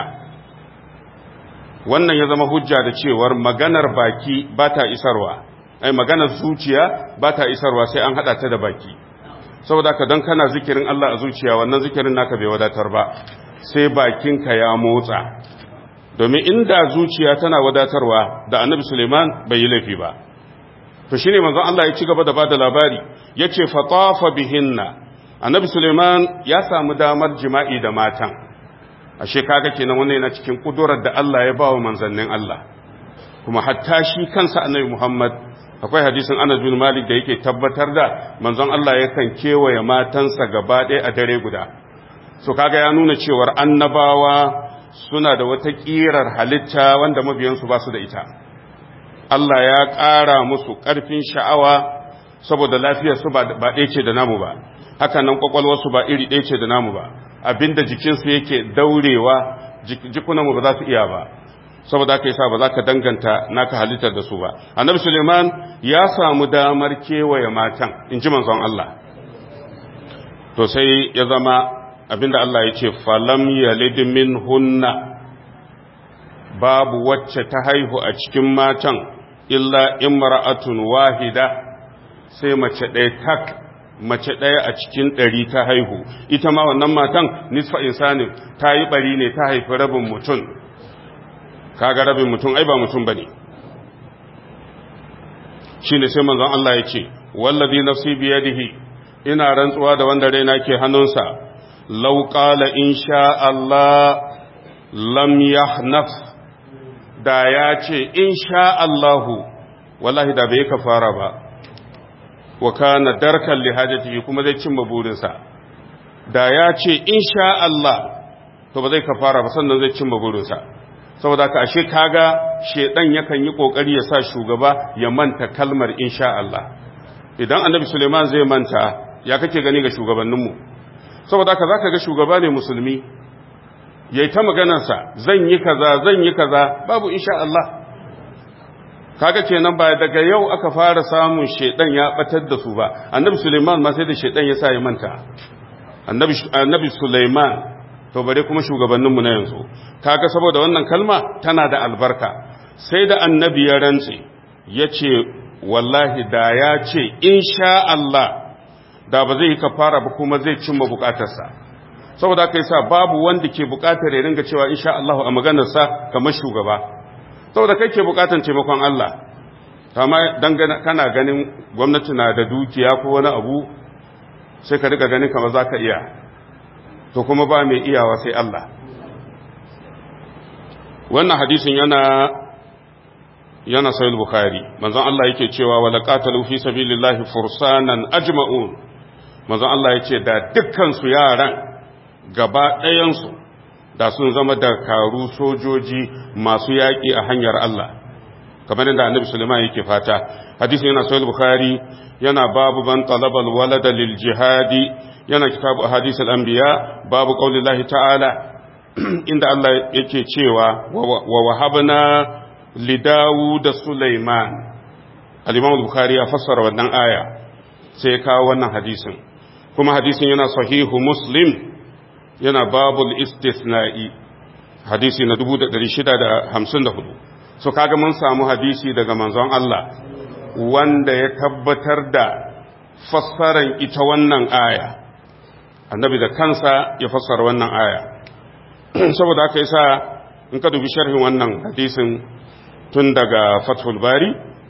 wannan ya zama hujja da cewar maganar baki ba ta isarwa ai maganar zuciya ba ta isarwa sai an haɗa ta da baki saboda haka don kana zikirin Allah a zuciya wannan zikirin naka bai wadatar ba sai bakinka ya motsa domin inda zuciya tana wadatarwa da annabi Suleiman bai yi laifi ba to shine manzon Allah ya ci gaba da bada labari yace fatafa bihinna annabi Suleiman ya samu damar jima'i da matan ashe kaga kenan wannan yana cikin kudurar da Allah ya bawa manzannin Allah kuma hatta shi kansa annabi Muhammad akwai hadisin Anas bin Malik da yake tabbatar da manzon Allah yakan kewaye matansa gaba ɗaya a dare guda so kaga ya nuna cewar annabawa suna da wata ƙirar halitta wanda mabiyansu ba su da ita Allah ya ƙara musu ƙarfin sha'awa saboda lafiyarsu ba ɗaya ce da namu ba haka nan ƙwaƙwalwarsu ba iri ɗaya ce da namu ba abinda jikinsu yake daurewa jikunanmu ba za su iya ba saboda haka yasa ba za ka danganta naka halittar da su ba annabi suleiman ya samu damar kewaye matan in ji manzon Allah to sai ya zama abinda Allah ya ce falam yalid min hunna babu wacce ta haihu a cikin matan illa imra'atun wahida sai mace ɗaya tak mace ɗaya a cikin ɗari ta haihu ita ma wannan matan nisfa insanin ta yi ɓari ne ta haifi rabin mutum kaga rabin mutum ai ba mutum bane shine sai manzon Allah ya ce wallazi nafsi biyadihi ina rantsuwa da wanda raina ke hannunsa لو قال إن شاء الله لم يحنف da ya ce in sha Allahu wallahi da bai kafara ba wa kana darkan li hajatihi kuma zai cimma burinsa da ya ce in sha Allah to ba zai kafara ba sannan zai cimma burinsa saboda ka ashe kaga shedan yakan yi kokari ya sa shugaba ya manta kalmar in sha Allah idan annabi Suleiman zai manta ya kake gani ga shugabanninmu saboda haka zaka ga shugaba ne musulmi yayi ta maganarsa zan yi kaza zan yi kaza babu insha Allah kaga kenan ba daga yau aka fara samun shedan ya batar da su ba annabi Sulaiman ma sai da shedan ya sa ya manta annabi annabi Sulaiman to bare kuma shugabannin mu na yanzu kaga saboda wannan kalma tana da albarka sai da annabi ya rantse yace wallahi da ya ce insha Allah da ba zai yi kafara ba kuma zai cimma bukatarsa saboda aka yi sa babu wanda ke bukatar ya ringa cewa insha Allah a maganarsa kamar shugaba saboda kai ke bukatar taimakon Allah kama dan kana ganin gwamnati na da dukiya ko wani abu sai ka riga ganin kamar zaka iya to kuma ba mai iyawa sai Allah wannan hadisin yana yana sahih bukhari manzon Allah yake cewa wala qatalu fi sabilillahi fursanan ajma'un manzon Allah yace da dukkan su yaran gaba ɗayan su da sun zama dakaru sojoji masu yaƙi a hanyar Allah kamar yadda annabi Sulaiman yake fata hadisin yana sahih bukhari yana babu ban talabal walada lil jihadi yana kitabu ahadith al anbiya babu qaulillahi ta'ala inda Allah yake cewa wa wahabna li Dawud da Sulaiman al-imam bukhari ya fassara wannan aya sai ya kawo wannan hadisin kuma hadisin yana sahihu muslim yana babul istisna'i hadisi na 1654 so kaga mun samu hadisi daga manzon Allah wanda ya tabbatar da fassaran ita wannan aya annabi da kansa ya fassara wannan aya saboda haka yasa in ka dubi sharhin wannan hadisin tun daga fathul bari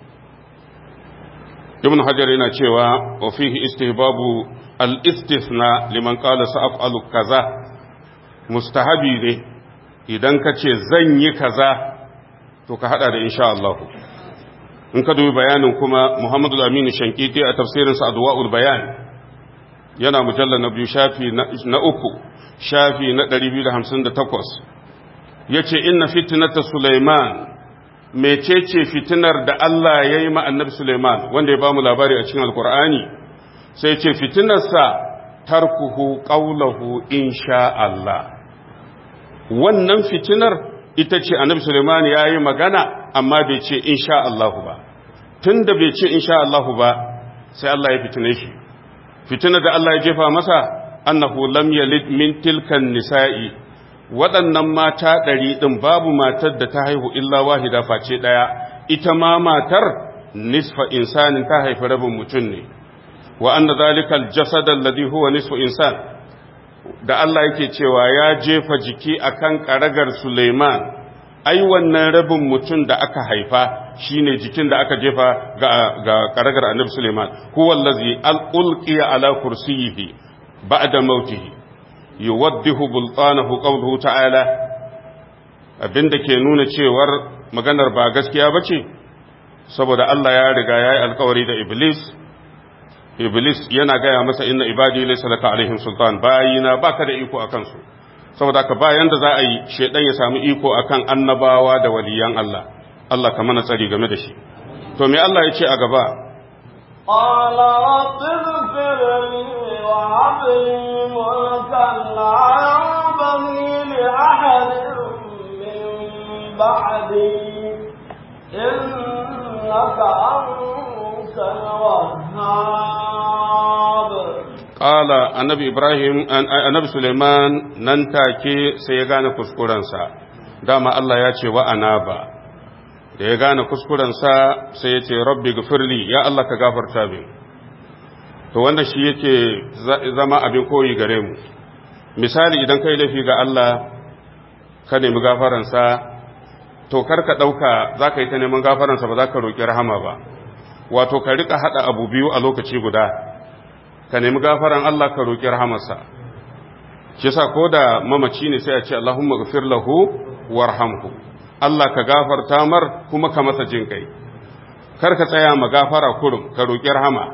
ibn hajar yana cewa wa fihi istihbabu al-istithna liman qala sa'afalu kaza mustahabi ne idan ka ce zan yi kaza to ka hada da insha Allah in ka dubi bayanin kuma Muhammadu Aminu Shankiti a tafsirinsa Adwa'ul Bayan yana mujalla na biyu shafi na uku shafi na 258 yace inna fitnata Sulaiman mecece fitinar da Allah ya yi ma annabi Sulaiman wanda ya bamu labari a cikin Alkur'ani sai ce fitinarsa tarkuhu qawluhu insha Allah wannan fitinar ita ce annabi Suleiman ya yi magana amma bai ce insha Allahu ba tun da bai ce insha Allahu ba sai Allah ya fitine shi fitina da Allah ya jefa masa annahu lam yalid min tilkan nisa'i waɗannan mata ɗari ɗin babu matar da ta haihu illa wahida face ɗaya ita ma matar nisfa insanin ta haifi rabin mutum ne wa anna zalikal jasad alladhi huwa nisfu insan da Allah yake cewa ya jefa jiki akan karagar Suleiman ai wannan rabin mutum da aka haifa shine jikin da aka jefa ga, ga karagar Annabi Suleiman huwa allazi alqiya ala kursiyihi ba'da mautihi yuwaddihu bultanahu qawluhu ta'ala abinda ke nuna cewar maganar ba gaskiya bace saboda Allah ya riga yayi alkawari da Iblis Iblis yana gaya masa inna ibadi laysa laka alaihim sultan bayina baka da iko akan su saboda ka bayan da za a yi shedan ya samu iko akan annabawa da waliyan Allah Allah ka mana tsari game da shi to me Allah ya ce a gaba قال رب اغفر لي وهب لي ملكا لا ينبغي لأحد من بعدي إنك أنت الوهاب Ƙala annabi Ibrahim, annabi Suleiman nan take sai ya gane kuskurensa, dama Allah ya ce wa'ana ba, da ya gane kuskurensa sai ya ce, Rabbi gafirli, ya Allah ka gafarta min. To wanda shi yake zama abin koyi gare mu, misali idan kai laifi ga Allah, ka nemi gafaransa, to kar ka ɗauka za ka yi ta neman gafaransa ba za ka roƙi rahama ba, wato ka riƙa haɗa abu biyu a lokaci guda. ka nemi gafaran Allah ka roƙi rahamarsa shi yasa ko da mamaci ne sai a ce Allahumma ghfir lahu warhamhu Allah ka gafarta mar kuma ka masa jin kai kar ka tsaya ma gafara kurum ka roƙi rahama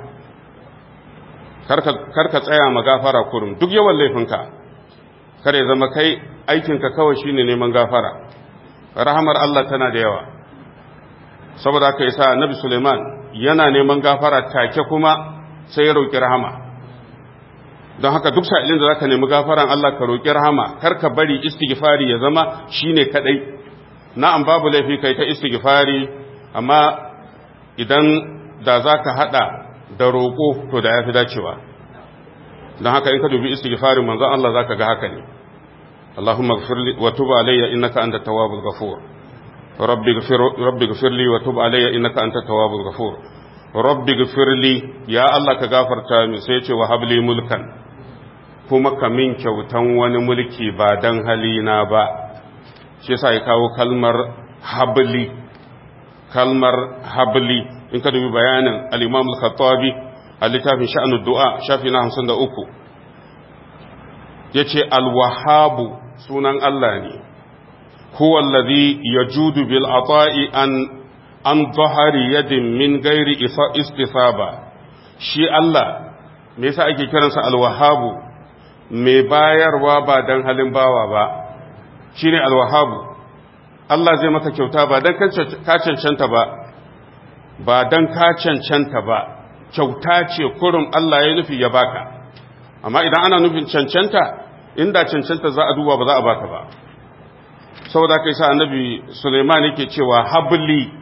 kar ka tsaya ma gafara kurum duk yawan laifinka kar ya zama kai aikinka kawai shine neman gafara rahamar Allah tana da yawa saboda haka yasa Annabi Suleiman yana neman gafara take kuma sai ya roƙi rahama don haka duk sa'ilin da zaka nemi gafaran Allah ka roƙi rahama kar ka bari istighfari ya zama shine kadai na'am babu laifi kai ta istighfari amma idan da zaka hada da roƙo to da yafi dacewa don haka in ka dubi istighfarin manzon Allah zaka ga haka ne Allahumma ighfirli wa tub alayya innaka antat tawwabul ghafur rabbi ighfir rabbi ighfirli wa tub alayya innaka antat tawwabul ghafur rabbi gafirli ya Allah ka gafarta min sai ce wa habli mulkan kuma ka min kyautan wani mulki ba dan halina ba shi yasa ya kawo kalmar habli kalmar habli in ka dubi bayanin al-Imam al-Khattabi a littafin sha'anud du'a shafi na 53 yace al-wahhabu sunan Allah ne huwa allazi yajudu bil ata'i an an zahari yadin min gairi istisaba shi Allah me yasa ake kiransa alwahabu mai bayarwa ba dan halin bawa ba shine alwahabu Allah zai maka kyauta ba dan ka cancanta ba ba dan ka cancanta ba kyauta ce kurum Allah ya nufi ya baka amma idan ana nufin cancanta inda cancanta za a duba ba za a baka ba saboda kai sa annabi Sulaiman yake cewa habli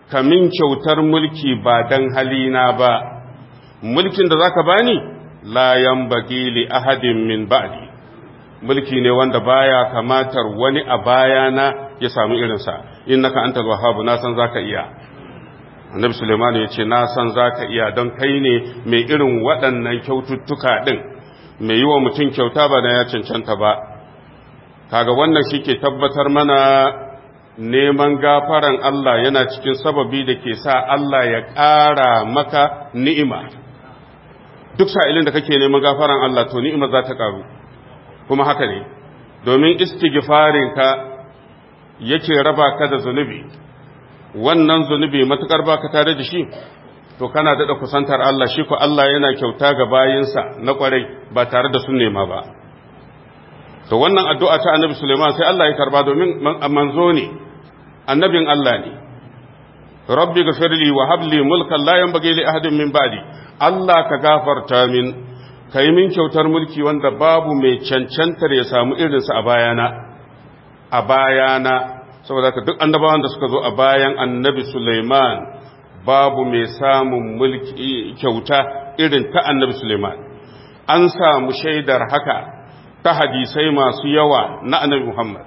kamin kyautar mulki ba dan halina ba mulkin da zaka bani la yanbaghi li ahadin min ba'di mulki ne wanda baya kamatar wani a bayana ya samu irinsa innaka antal wahhab na san zaka iya annabi suleiman ya ce na san zaka iya don kai ne mai irin waɗannan kyaututtuka din mai yi wa mutum kyauta ba na ya cancanta ba kaga wannan shi ke tabbatar mana neman gafaran Allah yana cikin sababi da ke sa Allah ya ƙara maka ni'ima duk sa'ilin da kake neman gafaran Allah to ni'ima za ta ƙaru kuma haka ne domin istighfarinka yake raba ka da zunubi wannan zunubi matukar baka tare da shi to kana daɗa kusantar Allah shi ko Allah yana kyauta ga bayinsa na ƙwarai ba tare da sun nema ba to wannan addu'a ta annabi Suleiman sai Allah ya karba domin manzo ne annabin Allah ne rabbi ghafirli wa habli mulkan la yanbaghi li ahadin min ba'di Allah ka gafarta min kai min kyautar mulki wanda babu mai cancantar ya samu irinsa a bayana a bayana saboda ka duk annabawan da suka zo a bayan annabi Suleiman babu mai samun mulki kyauta irin ta annabi Suleiman an samu shaidar haka ta hadisai masu yawa na annabi Muhammad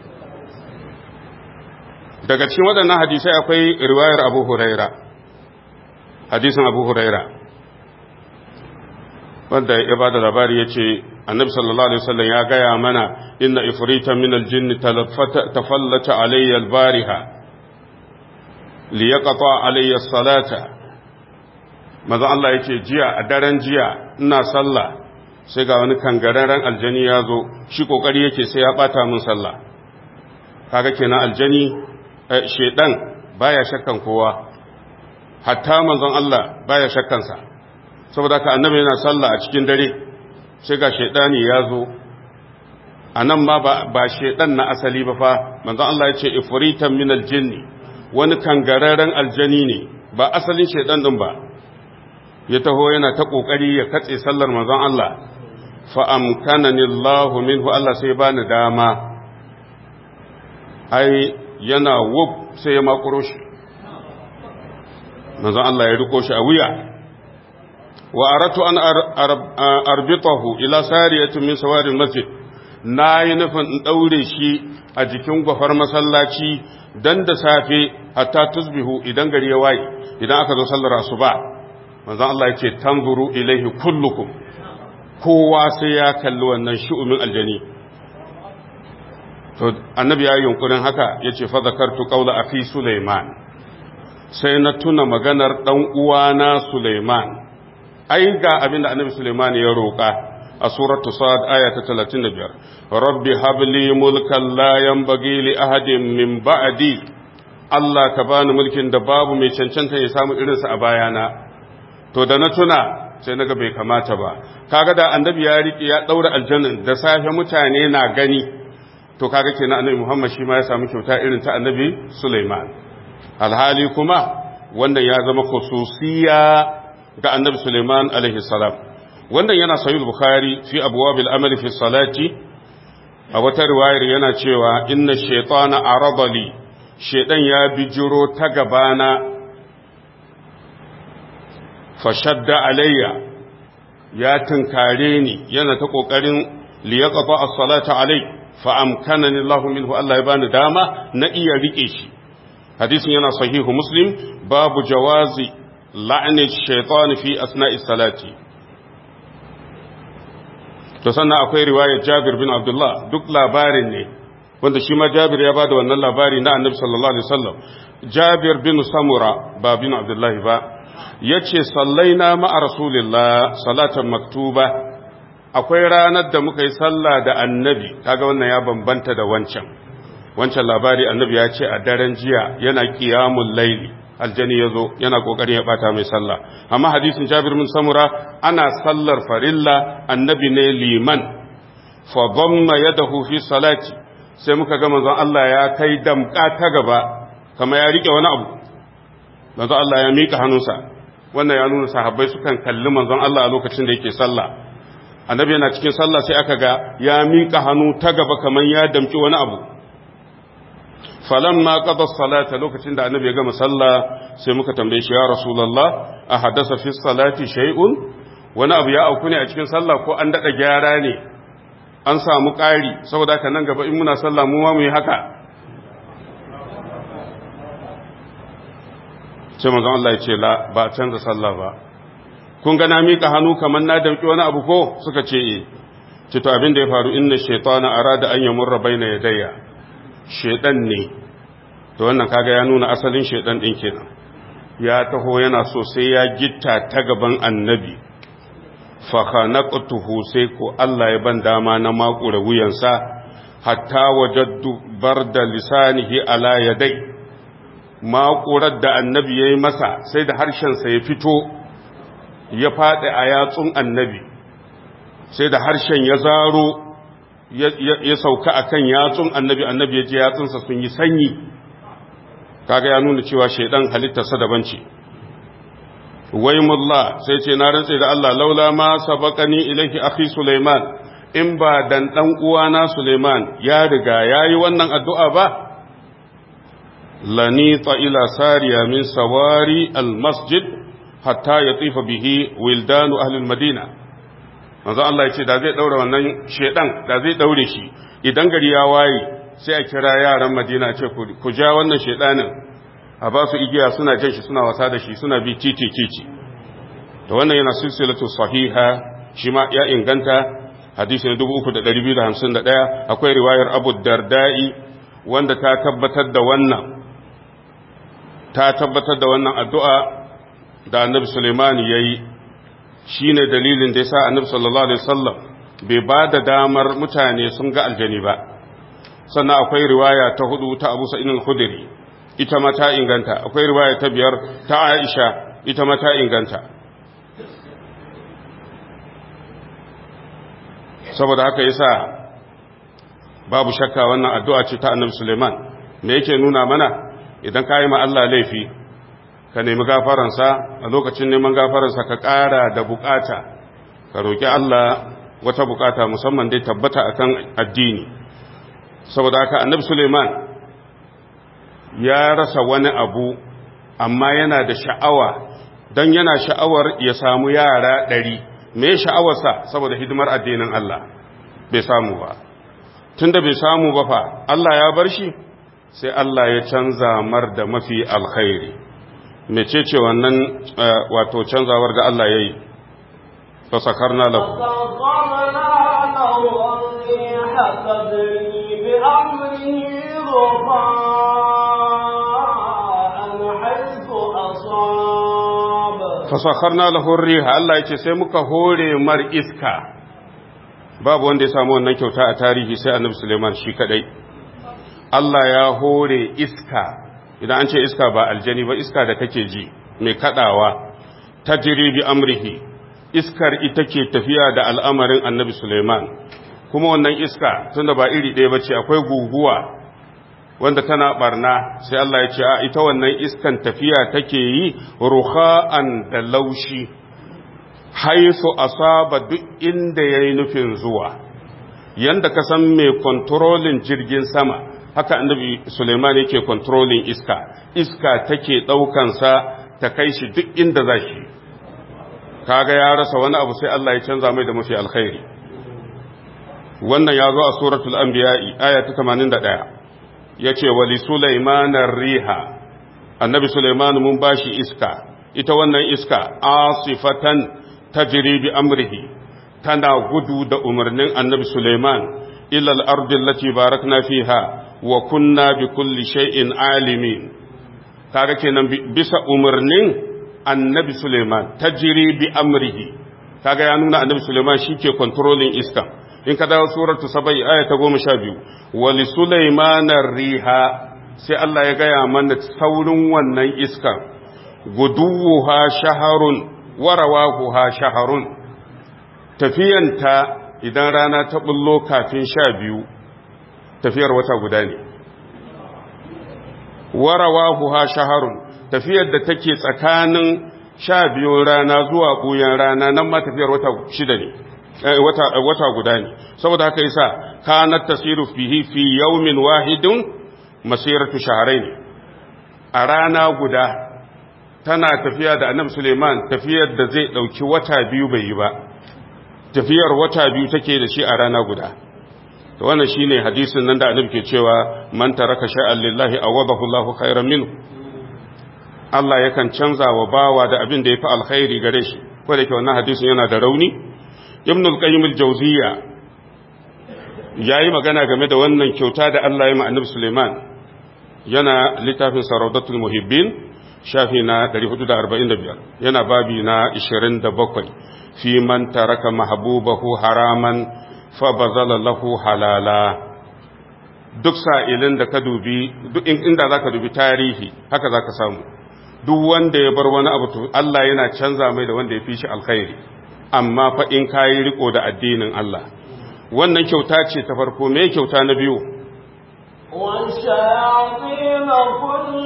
daga cikin waɗannan hadisai akwai riwayar Abu Huraira hadisin Abu Huraira wanda ya ba da labari ya ce annabi sallallahu alaihi wasallam ya gaya mana inna ifrita min aljinni tafallata alayya albariha liyaqata alayya salata maza Allah yace jiya a daren jiya ina sallah sai ga wani kangararren aljani ya zo shi kokari yake sai ya bata min sallah kaga kenan aljani shedan baya shakkan kowa hatta manzon Allah baya shakkan sa saboda ka annabi yana sallah a cikin dare sai ga shedani ya zo anan ma ba ba shedan na asali ba fa manzon Allah ya ce ifritan min aljinni wani kangararren aljani ne ba asalin shedan din ba ya taho yana ta kokari ya katse sallar manzon Allah fa'amkanani Allah minhu Allah sai ba ni dama, ai, yana wub sai ya makuro shi, manzon Allah ya riko shi a wuya, wa aratu an arbitahu ila sariyatun min sawarin masjid, na yi nufin in ɗaure shi a jikin gwafar masallaci don da safe hatta tusbihu idan gari ya waye, idan aka zo sallar asuba, manzon Allah ya ce, tanzuru ilaihi kullukum. kowa sai ya kalli wannan shi'umin aljani to annabi ya yi yunkurin haka ya ce fadakartu ƙaula a fi suleiman sai na tuna maganar ɗan uwana suleiman ai ga abin da annabi suleiman ya roƙa a suratu sa'ad aya ta 35 rabbi habli mulkan la yanbaghi li ahadin min ba'di Allah ka bani mulkin da babu mai cancanta ya samu irinsa a bayana to da na tuna sai naga bai kamata ba kaga da annabi ya riƙe ya daura aljanna da safe mutane na gani to kaga kenan annabi Muhammad shi ma ya samu kyauta irin ta annabi Sulaiman alhali kuma wannan ya zama khususiya ga annabi Sulaiman alaihi salam wannan yana sahih bukhari fi abwabil amali fi salati a wata riwayar yana cewa inna shaytana aradali shaydan ya bijiro ta gabana fashadda alayya ya tunkare ni yana ta kokarin liyaqata as-salata alai fa amkanani Allah minhu Allah ya bani dama na iya rike shi hadisin yana sahihu muslim babu jawazi la'ni shaytan fi asna'i salati to sannan akwai riwayar Jabir bin Abdullah duk labarin ne wanda shi ma Jabir ya bada wannan labari na Annabi sallallahu alaihi wasallam Jabir bin Samura ba bin Abdullah ba ya ce sallaina ma'a rasulillah salatan maktuba akwai ranar da muka yi sallah da annabi kaga wannan ya bambanta da wancan wancan labari annabi ya ce a daren jiya yana qiyamul laili aljani ya zo yana kokarin ya bata mai sallah amma hadisin jabir bin samura ana sallar farilla annabi ne liman fa dhamma yadahu fi salati sai muka ga manzon Allah ya kai damka ta gaba kama ya rike wani abu manzon Allah ya mika hannunsa wannan ya nuna sahabbai sukan kalli manzon Allah a lokacin da yake sallah annabi yana cikin sallah sai aka ga ya miƙa hannu ta gaba kamar ya damki wani abu falamma qada salata lokacin da annabi ya gama sallah sai muka tambaye shi ya rasulullah a hadasa fi salati shay'un wani abu ya auku ne a cikin sallah ko an dada gyara ne an samu ƙari saboda haka nan gaba in muna sallah mu ma mu yi haka sai manzon Allah ya ce la ba canza sallah ba kun ga na mika hannu kamar na dauki wani abu ko suka ce eh ce to abin da ya faru inna shaytana arada an yamurra baina yadayya shaydan ne to wannan kaga ya nuna asalin shaydan din kenan ya taho yana so sai ya gitta ta gaban annabi fa khanaqtuhu sai ko Allah ya ban dama na makura wuyansa hatta wajaddu barda lisanihi ala yadai makurar da annabi yayi masa sai da harshen sa ya fito ya faɗi a yatsun annabi sai da harshen ya zaro ya sauka a kan yatsun annabi annabi ya ji yatsunsa sun yi sanyi kaga ya nuna cewa shaidan halittarsa daban ce waimullah sai ce na rantse da Allah laula ma sabaqani ilayhi akhi Sulaiman in ba dan dan uwana Sulaiman ya riga yayi wannan addu'a ba lanita ila sariya min sawari almasjid hatta yatifa bihi wildanu ahli almadina manzo Allah ya ce da zai daura wannan shedan da zai daure shi idan gari ya waye sai a kira yaran Madina ce ku ja wannan shedanin a ba su igiya suna jan shi suna wasa da shi suna bi titi titi to wannan yana silsilatu sahiha shi ma ya inganta hadisi na 3251 akwai riwayar Abu Darda'i wanda ta tabbatar da wannan ta tabbatar da wannan addu'a da Annabi Sulaiman yayi shi ne dalilin da ya sa annabi sallallahu alaihi wasallam bai ba da damar mutane sun ga aljani ba sannan akwai riwaya ta hudu ta abu sa'in al-khudri ita ma ta inganta akwai riwaya ta biyar ta aisha ita ma ta inganta saboda haka yasa babu shakka wannan addu'a ce ta annabi suleiman me yake nuna mana idan ka yi ma Allah laifi ka nemi gafaransa a lokacin neman gafaransa ka ƙara da bukata ka roƙi Allah wata bukata musamman dai tabbata akan addini saboda haka annabi Suleiman ya rasa wani abu amma yana da sha'awa don yana sha'awar ya samu yara ɗari me sha'awarsa saboda hidimar addinin Allah bai samu ba tunda bai samu ba fa Allah ya bar shi sai Allah ya canza mar da mafi alkhairi mecece wannan wato canzawar da Allah ya yi fasakarna lahu fasakarna lahu riha Allah ya ce sai muka hore mar iska babu wanda ya samu wannan kyauta a tarihi sai annabi Suleiman shi kadai Allah ya hore iska idan an ce iska ba aljani ba iska da kake ji mai kadawa ta bi amrihi iskar ita ke tafiya da al'amarin annabi Suleiman kuma wannan iska tunda ba iri ɗaya ba ce akwai guguwa wanda tana barna sai Allah ya ce a ita wannan iskan tafiya take yi ruha'an da laushi haisu asaba duk inda ya yi nufin zuwa yanda ka san mai kontrolin jirgin sama haka annabi Suleiman yake kontrolin iska iska take ɗaukansa ta kai shi duk inda za shi kaga ya rasa wani abu sai Allah ya canza mai da mafi alkhairi wannan ya zo a suratul anbiya'i aya ta 81 yace wali Sulaiman riha annabi Sulaiman mun bashi iska ita wannan iska asifatan tajri bi amrihi tana gudu da umarnin annabi Sulaiman ila al-ardi allati barakna fiha wa kunna bi kulli shay'in alimin kaga kenan bisa umarnin annabi Suleiman tajri bi amrihi kaga ya nuna annabi Suleiman shike controlling iska in ka dawo suratu sabai aya ta 12 wa li Sulaiman riha sai Allah ya gaya mana saurin wannan iska guduha shaharun wa rawahuha shaharun tafiyanta idan rana ta bullo kafin sha biyu tafiyar wata guda ne warawahu ha shaharun tafiyar da take tsakanin sha biyu rana zuwa ɓuyan rana nan ma tafiyar wata shida ne wata guda ne saboda haka yasa kanat tasiru fihi fi yawmin wahidin masiratu shahrain a rana guda tana tafiya da annabi Suleiman tafiyar da zai dauki wata biyu bai yi ba tafiyar wata biyu take da shi a rana guda to wannan shine hadisin nan da annabi ke cewa man taraka sha'an lillahi awadahu Allahu khairan minhu Allah yakan canza wa bawa da abin da yafi alkhairi gare shi ko da ke wannan hadisin yana da rauni ibn al-qayyim al-jawziyya yayi magana game da wannan kyauta da Allah ya ma annabi Suleiman yana littafin saraudatul muhibbin shafi na 445 yana babi na 27 fi man taraka mahbubahu haraman fa bazala lahu halala duk sa'ilin da ka dubi duk inda zaka dubi tarihi haka zaka samu duk wanda ya bar wani abu to Allah yana canza mai da wanda ya fi shi alkhairi amma fa in kayi riko da addinin Allah wannan kyauta ce ta farko me kyauta na biyu والشياطين كل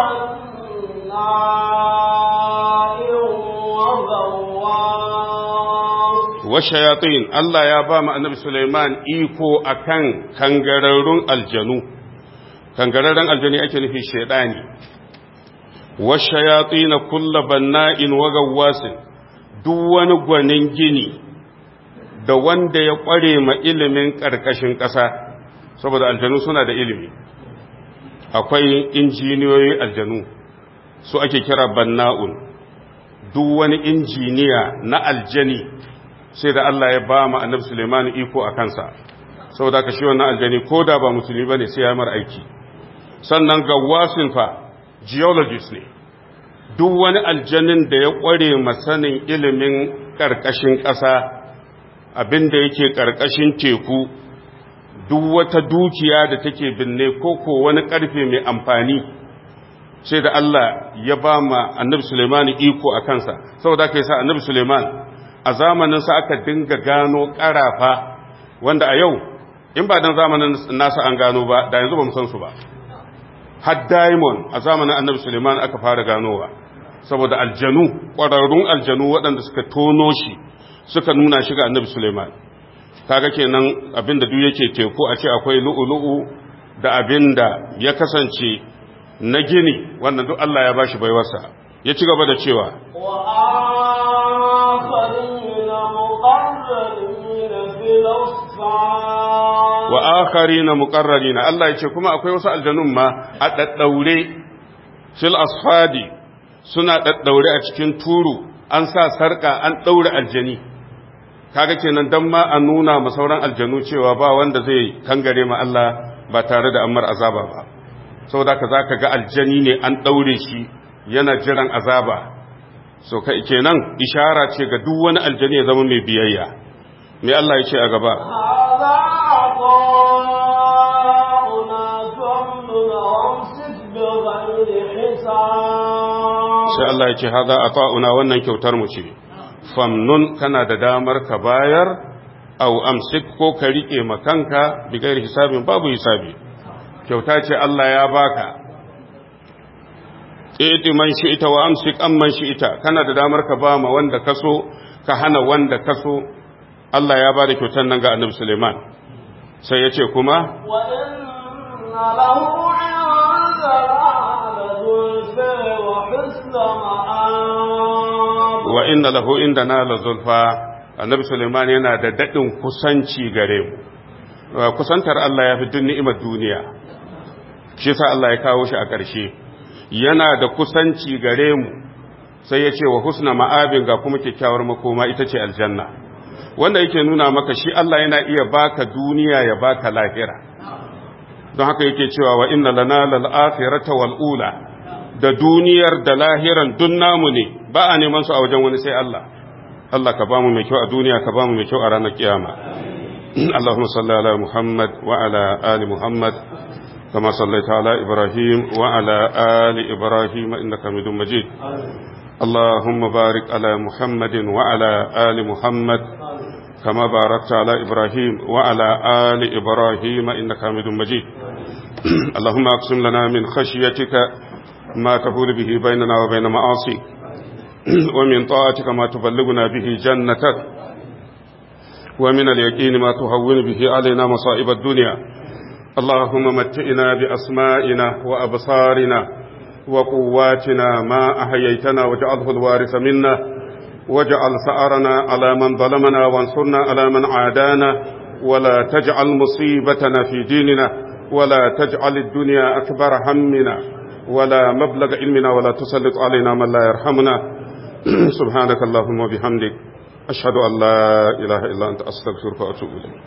بناء وغواص washayatin Allah ya ba mu annabi Sulaiman iko akan kangararrun aljanu kangararrun aljani ake nufi shedani washayatin kullu banna'in wa gawwasin duk wani gwanin gini da wanda ya kware ma ilimin karkashin ƙasa saboda aljanu suna da ilimi akwai injiniyoyi aljanu su ake kira banna'un duk wani injiniya na aljani sai da Allah ya ba mu annabi Suleiman iko a kansa saboda ka shi wannan aljani ko da ba musulmi bane sai ya mar aiki sannan gawasin fa geologist ne duk wani aljanin da ya kware masanin ilimin karkashin ƙasa abinda yake karkashin teku duk wata dukiya da take binne ko ko wani karfe mai amfani sai da Allah ya ba ma annabi Suleiman iko a kansa saboda ka sa annabi Suleiman a zamaninsa aka dinga gano ƙarafa wanda a yau in ba dan zamanin nasa an gano ba da yanzu ba mu san su ba har diamond a zamanin annabi suleiman aka fara ganowa saboda aljanu ƙwararrun aljanu waɗanda suka tono shi suka nuna shi ga annabi suleiman kaga kenan abinda duk yake teku a ce akwai lu'ulu'u da abinda ya kasance na gini wannan duk Allah ya bashi baiwarsa ya ci gaba da cewa وآخرين مقرنين في الأصفاد wa akharina muqarrarina Allah ya ce kuma akwai wasu aljanun ma a daddaure fil asfadi suna daddaure a cikin turu an sa sarka an daure aljani kaga kenan dan ma a nuna ma sauran aljanu cewa ba wanda zai kangare ma Allah ba tare da ammar azaba ba saboda ka zaka ga aljani ne an daure shi yana jiran azaba so kai kenan ishara ce ga duk wani aljani ya zama mai biyayya me Allah ya ce a gaba هذا عطاؤنا فامنن وامسك بغير حساب sai Allah ya ce haza a ta'una wannan kyautar mu ce famnun kana da damar ka bayar au amsik ko ka rike makanka bigair hisabin babu hisabi kyauta ce Allah ya baka iti man shi'ita wa amsik amman shi'ita kana da damar ka ba ma wanda kaso ka hana wanda kaso Allah ya bada kyautar nan ga Annabi Suleiman sai ya ce kuma وإن له عندنا لزلفى وحسن مآب wa inna lahu indana la zulfa annabi Suleiman yana da dadin kusanci gare mu Wa kusantar Allah ya fi duk ni'imar duniya shi yasa Allah ya kawo shi a ƙarshe yana da kusanci gare mu sai ya ce wa husna ma'abin ga kuma kyakkyawar makoma ita ce aljanna wanda yake nuna maka shi Allah yana iya baka duniya ya baka lahira don haka yake cewa wa inna lana lal akhirata wal ula da duniyar da lahiran dun namu ne ba a neman su a wajen wani sai Allah Allah ka bamu mai kyau a duniya ka bamu mai kyau a ranar kiyama Allahumma salli ala Muhammad wa ala ali Muhammad kama sallaita ala Ibrahim wa ala ali Ibrahim innaka Hamidum Majid اللهم بارك على محمد وعلى آل محمد كما باركت على إبراهيم وعلى آل إبراهيم إنك حميد مجيد اللهم أقسم لنا من خشيتك ما تفول به بيننا وبين معاصيك ومن طاعتك ما تبلغنا به جنتك ومن اليقين ما تهون به علينا مصائب الدنيا اللهم متئنا بأسمائنا وأبصارنا وقواتنا ما أحييتنا واجعله الوارث منا واجعل ثأرنا على من ظلمنا وانصرنا على من عادانا ولا تجعل مصيبتنا في ديننا ولا تجعل الدنيا أكبر همنا ولا مبلغ علمنا ولا تسلط علينا من لا يرحمنا سبحانك اللهم وبحمدك أشهد أن لا إله إلا أنت أستغفرك وأتوب إليك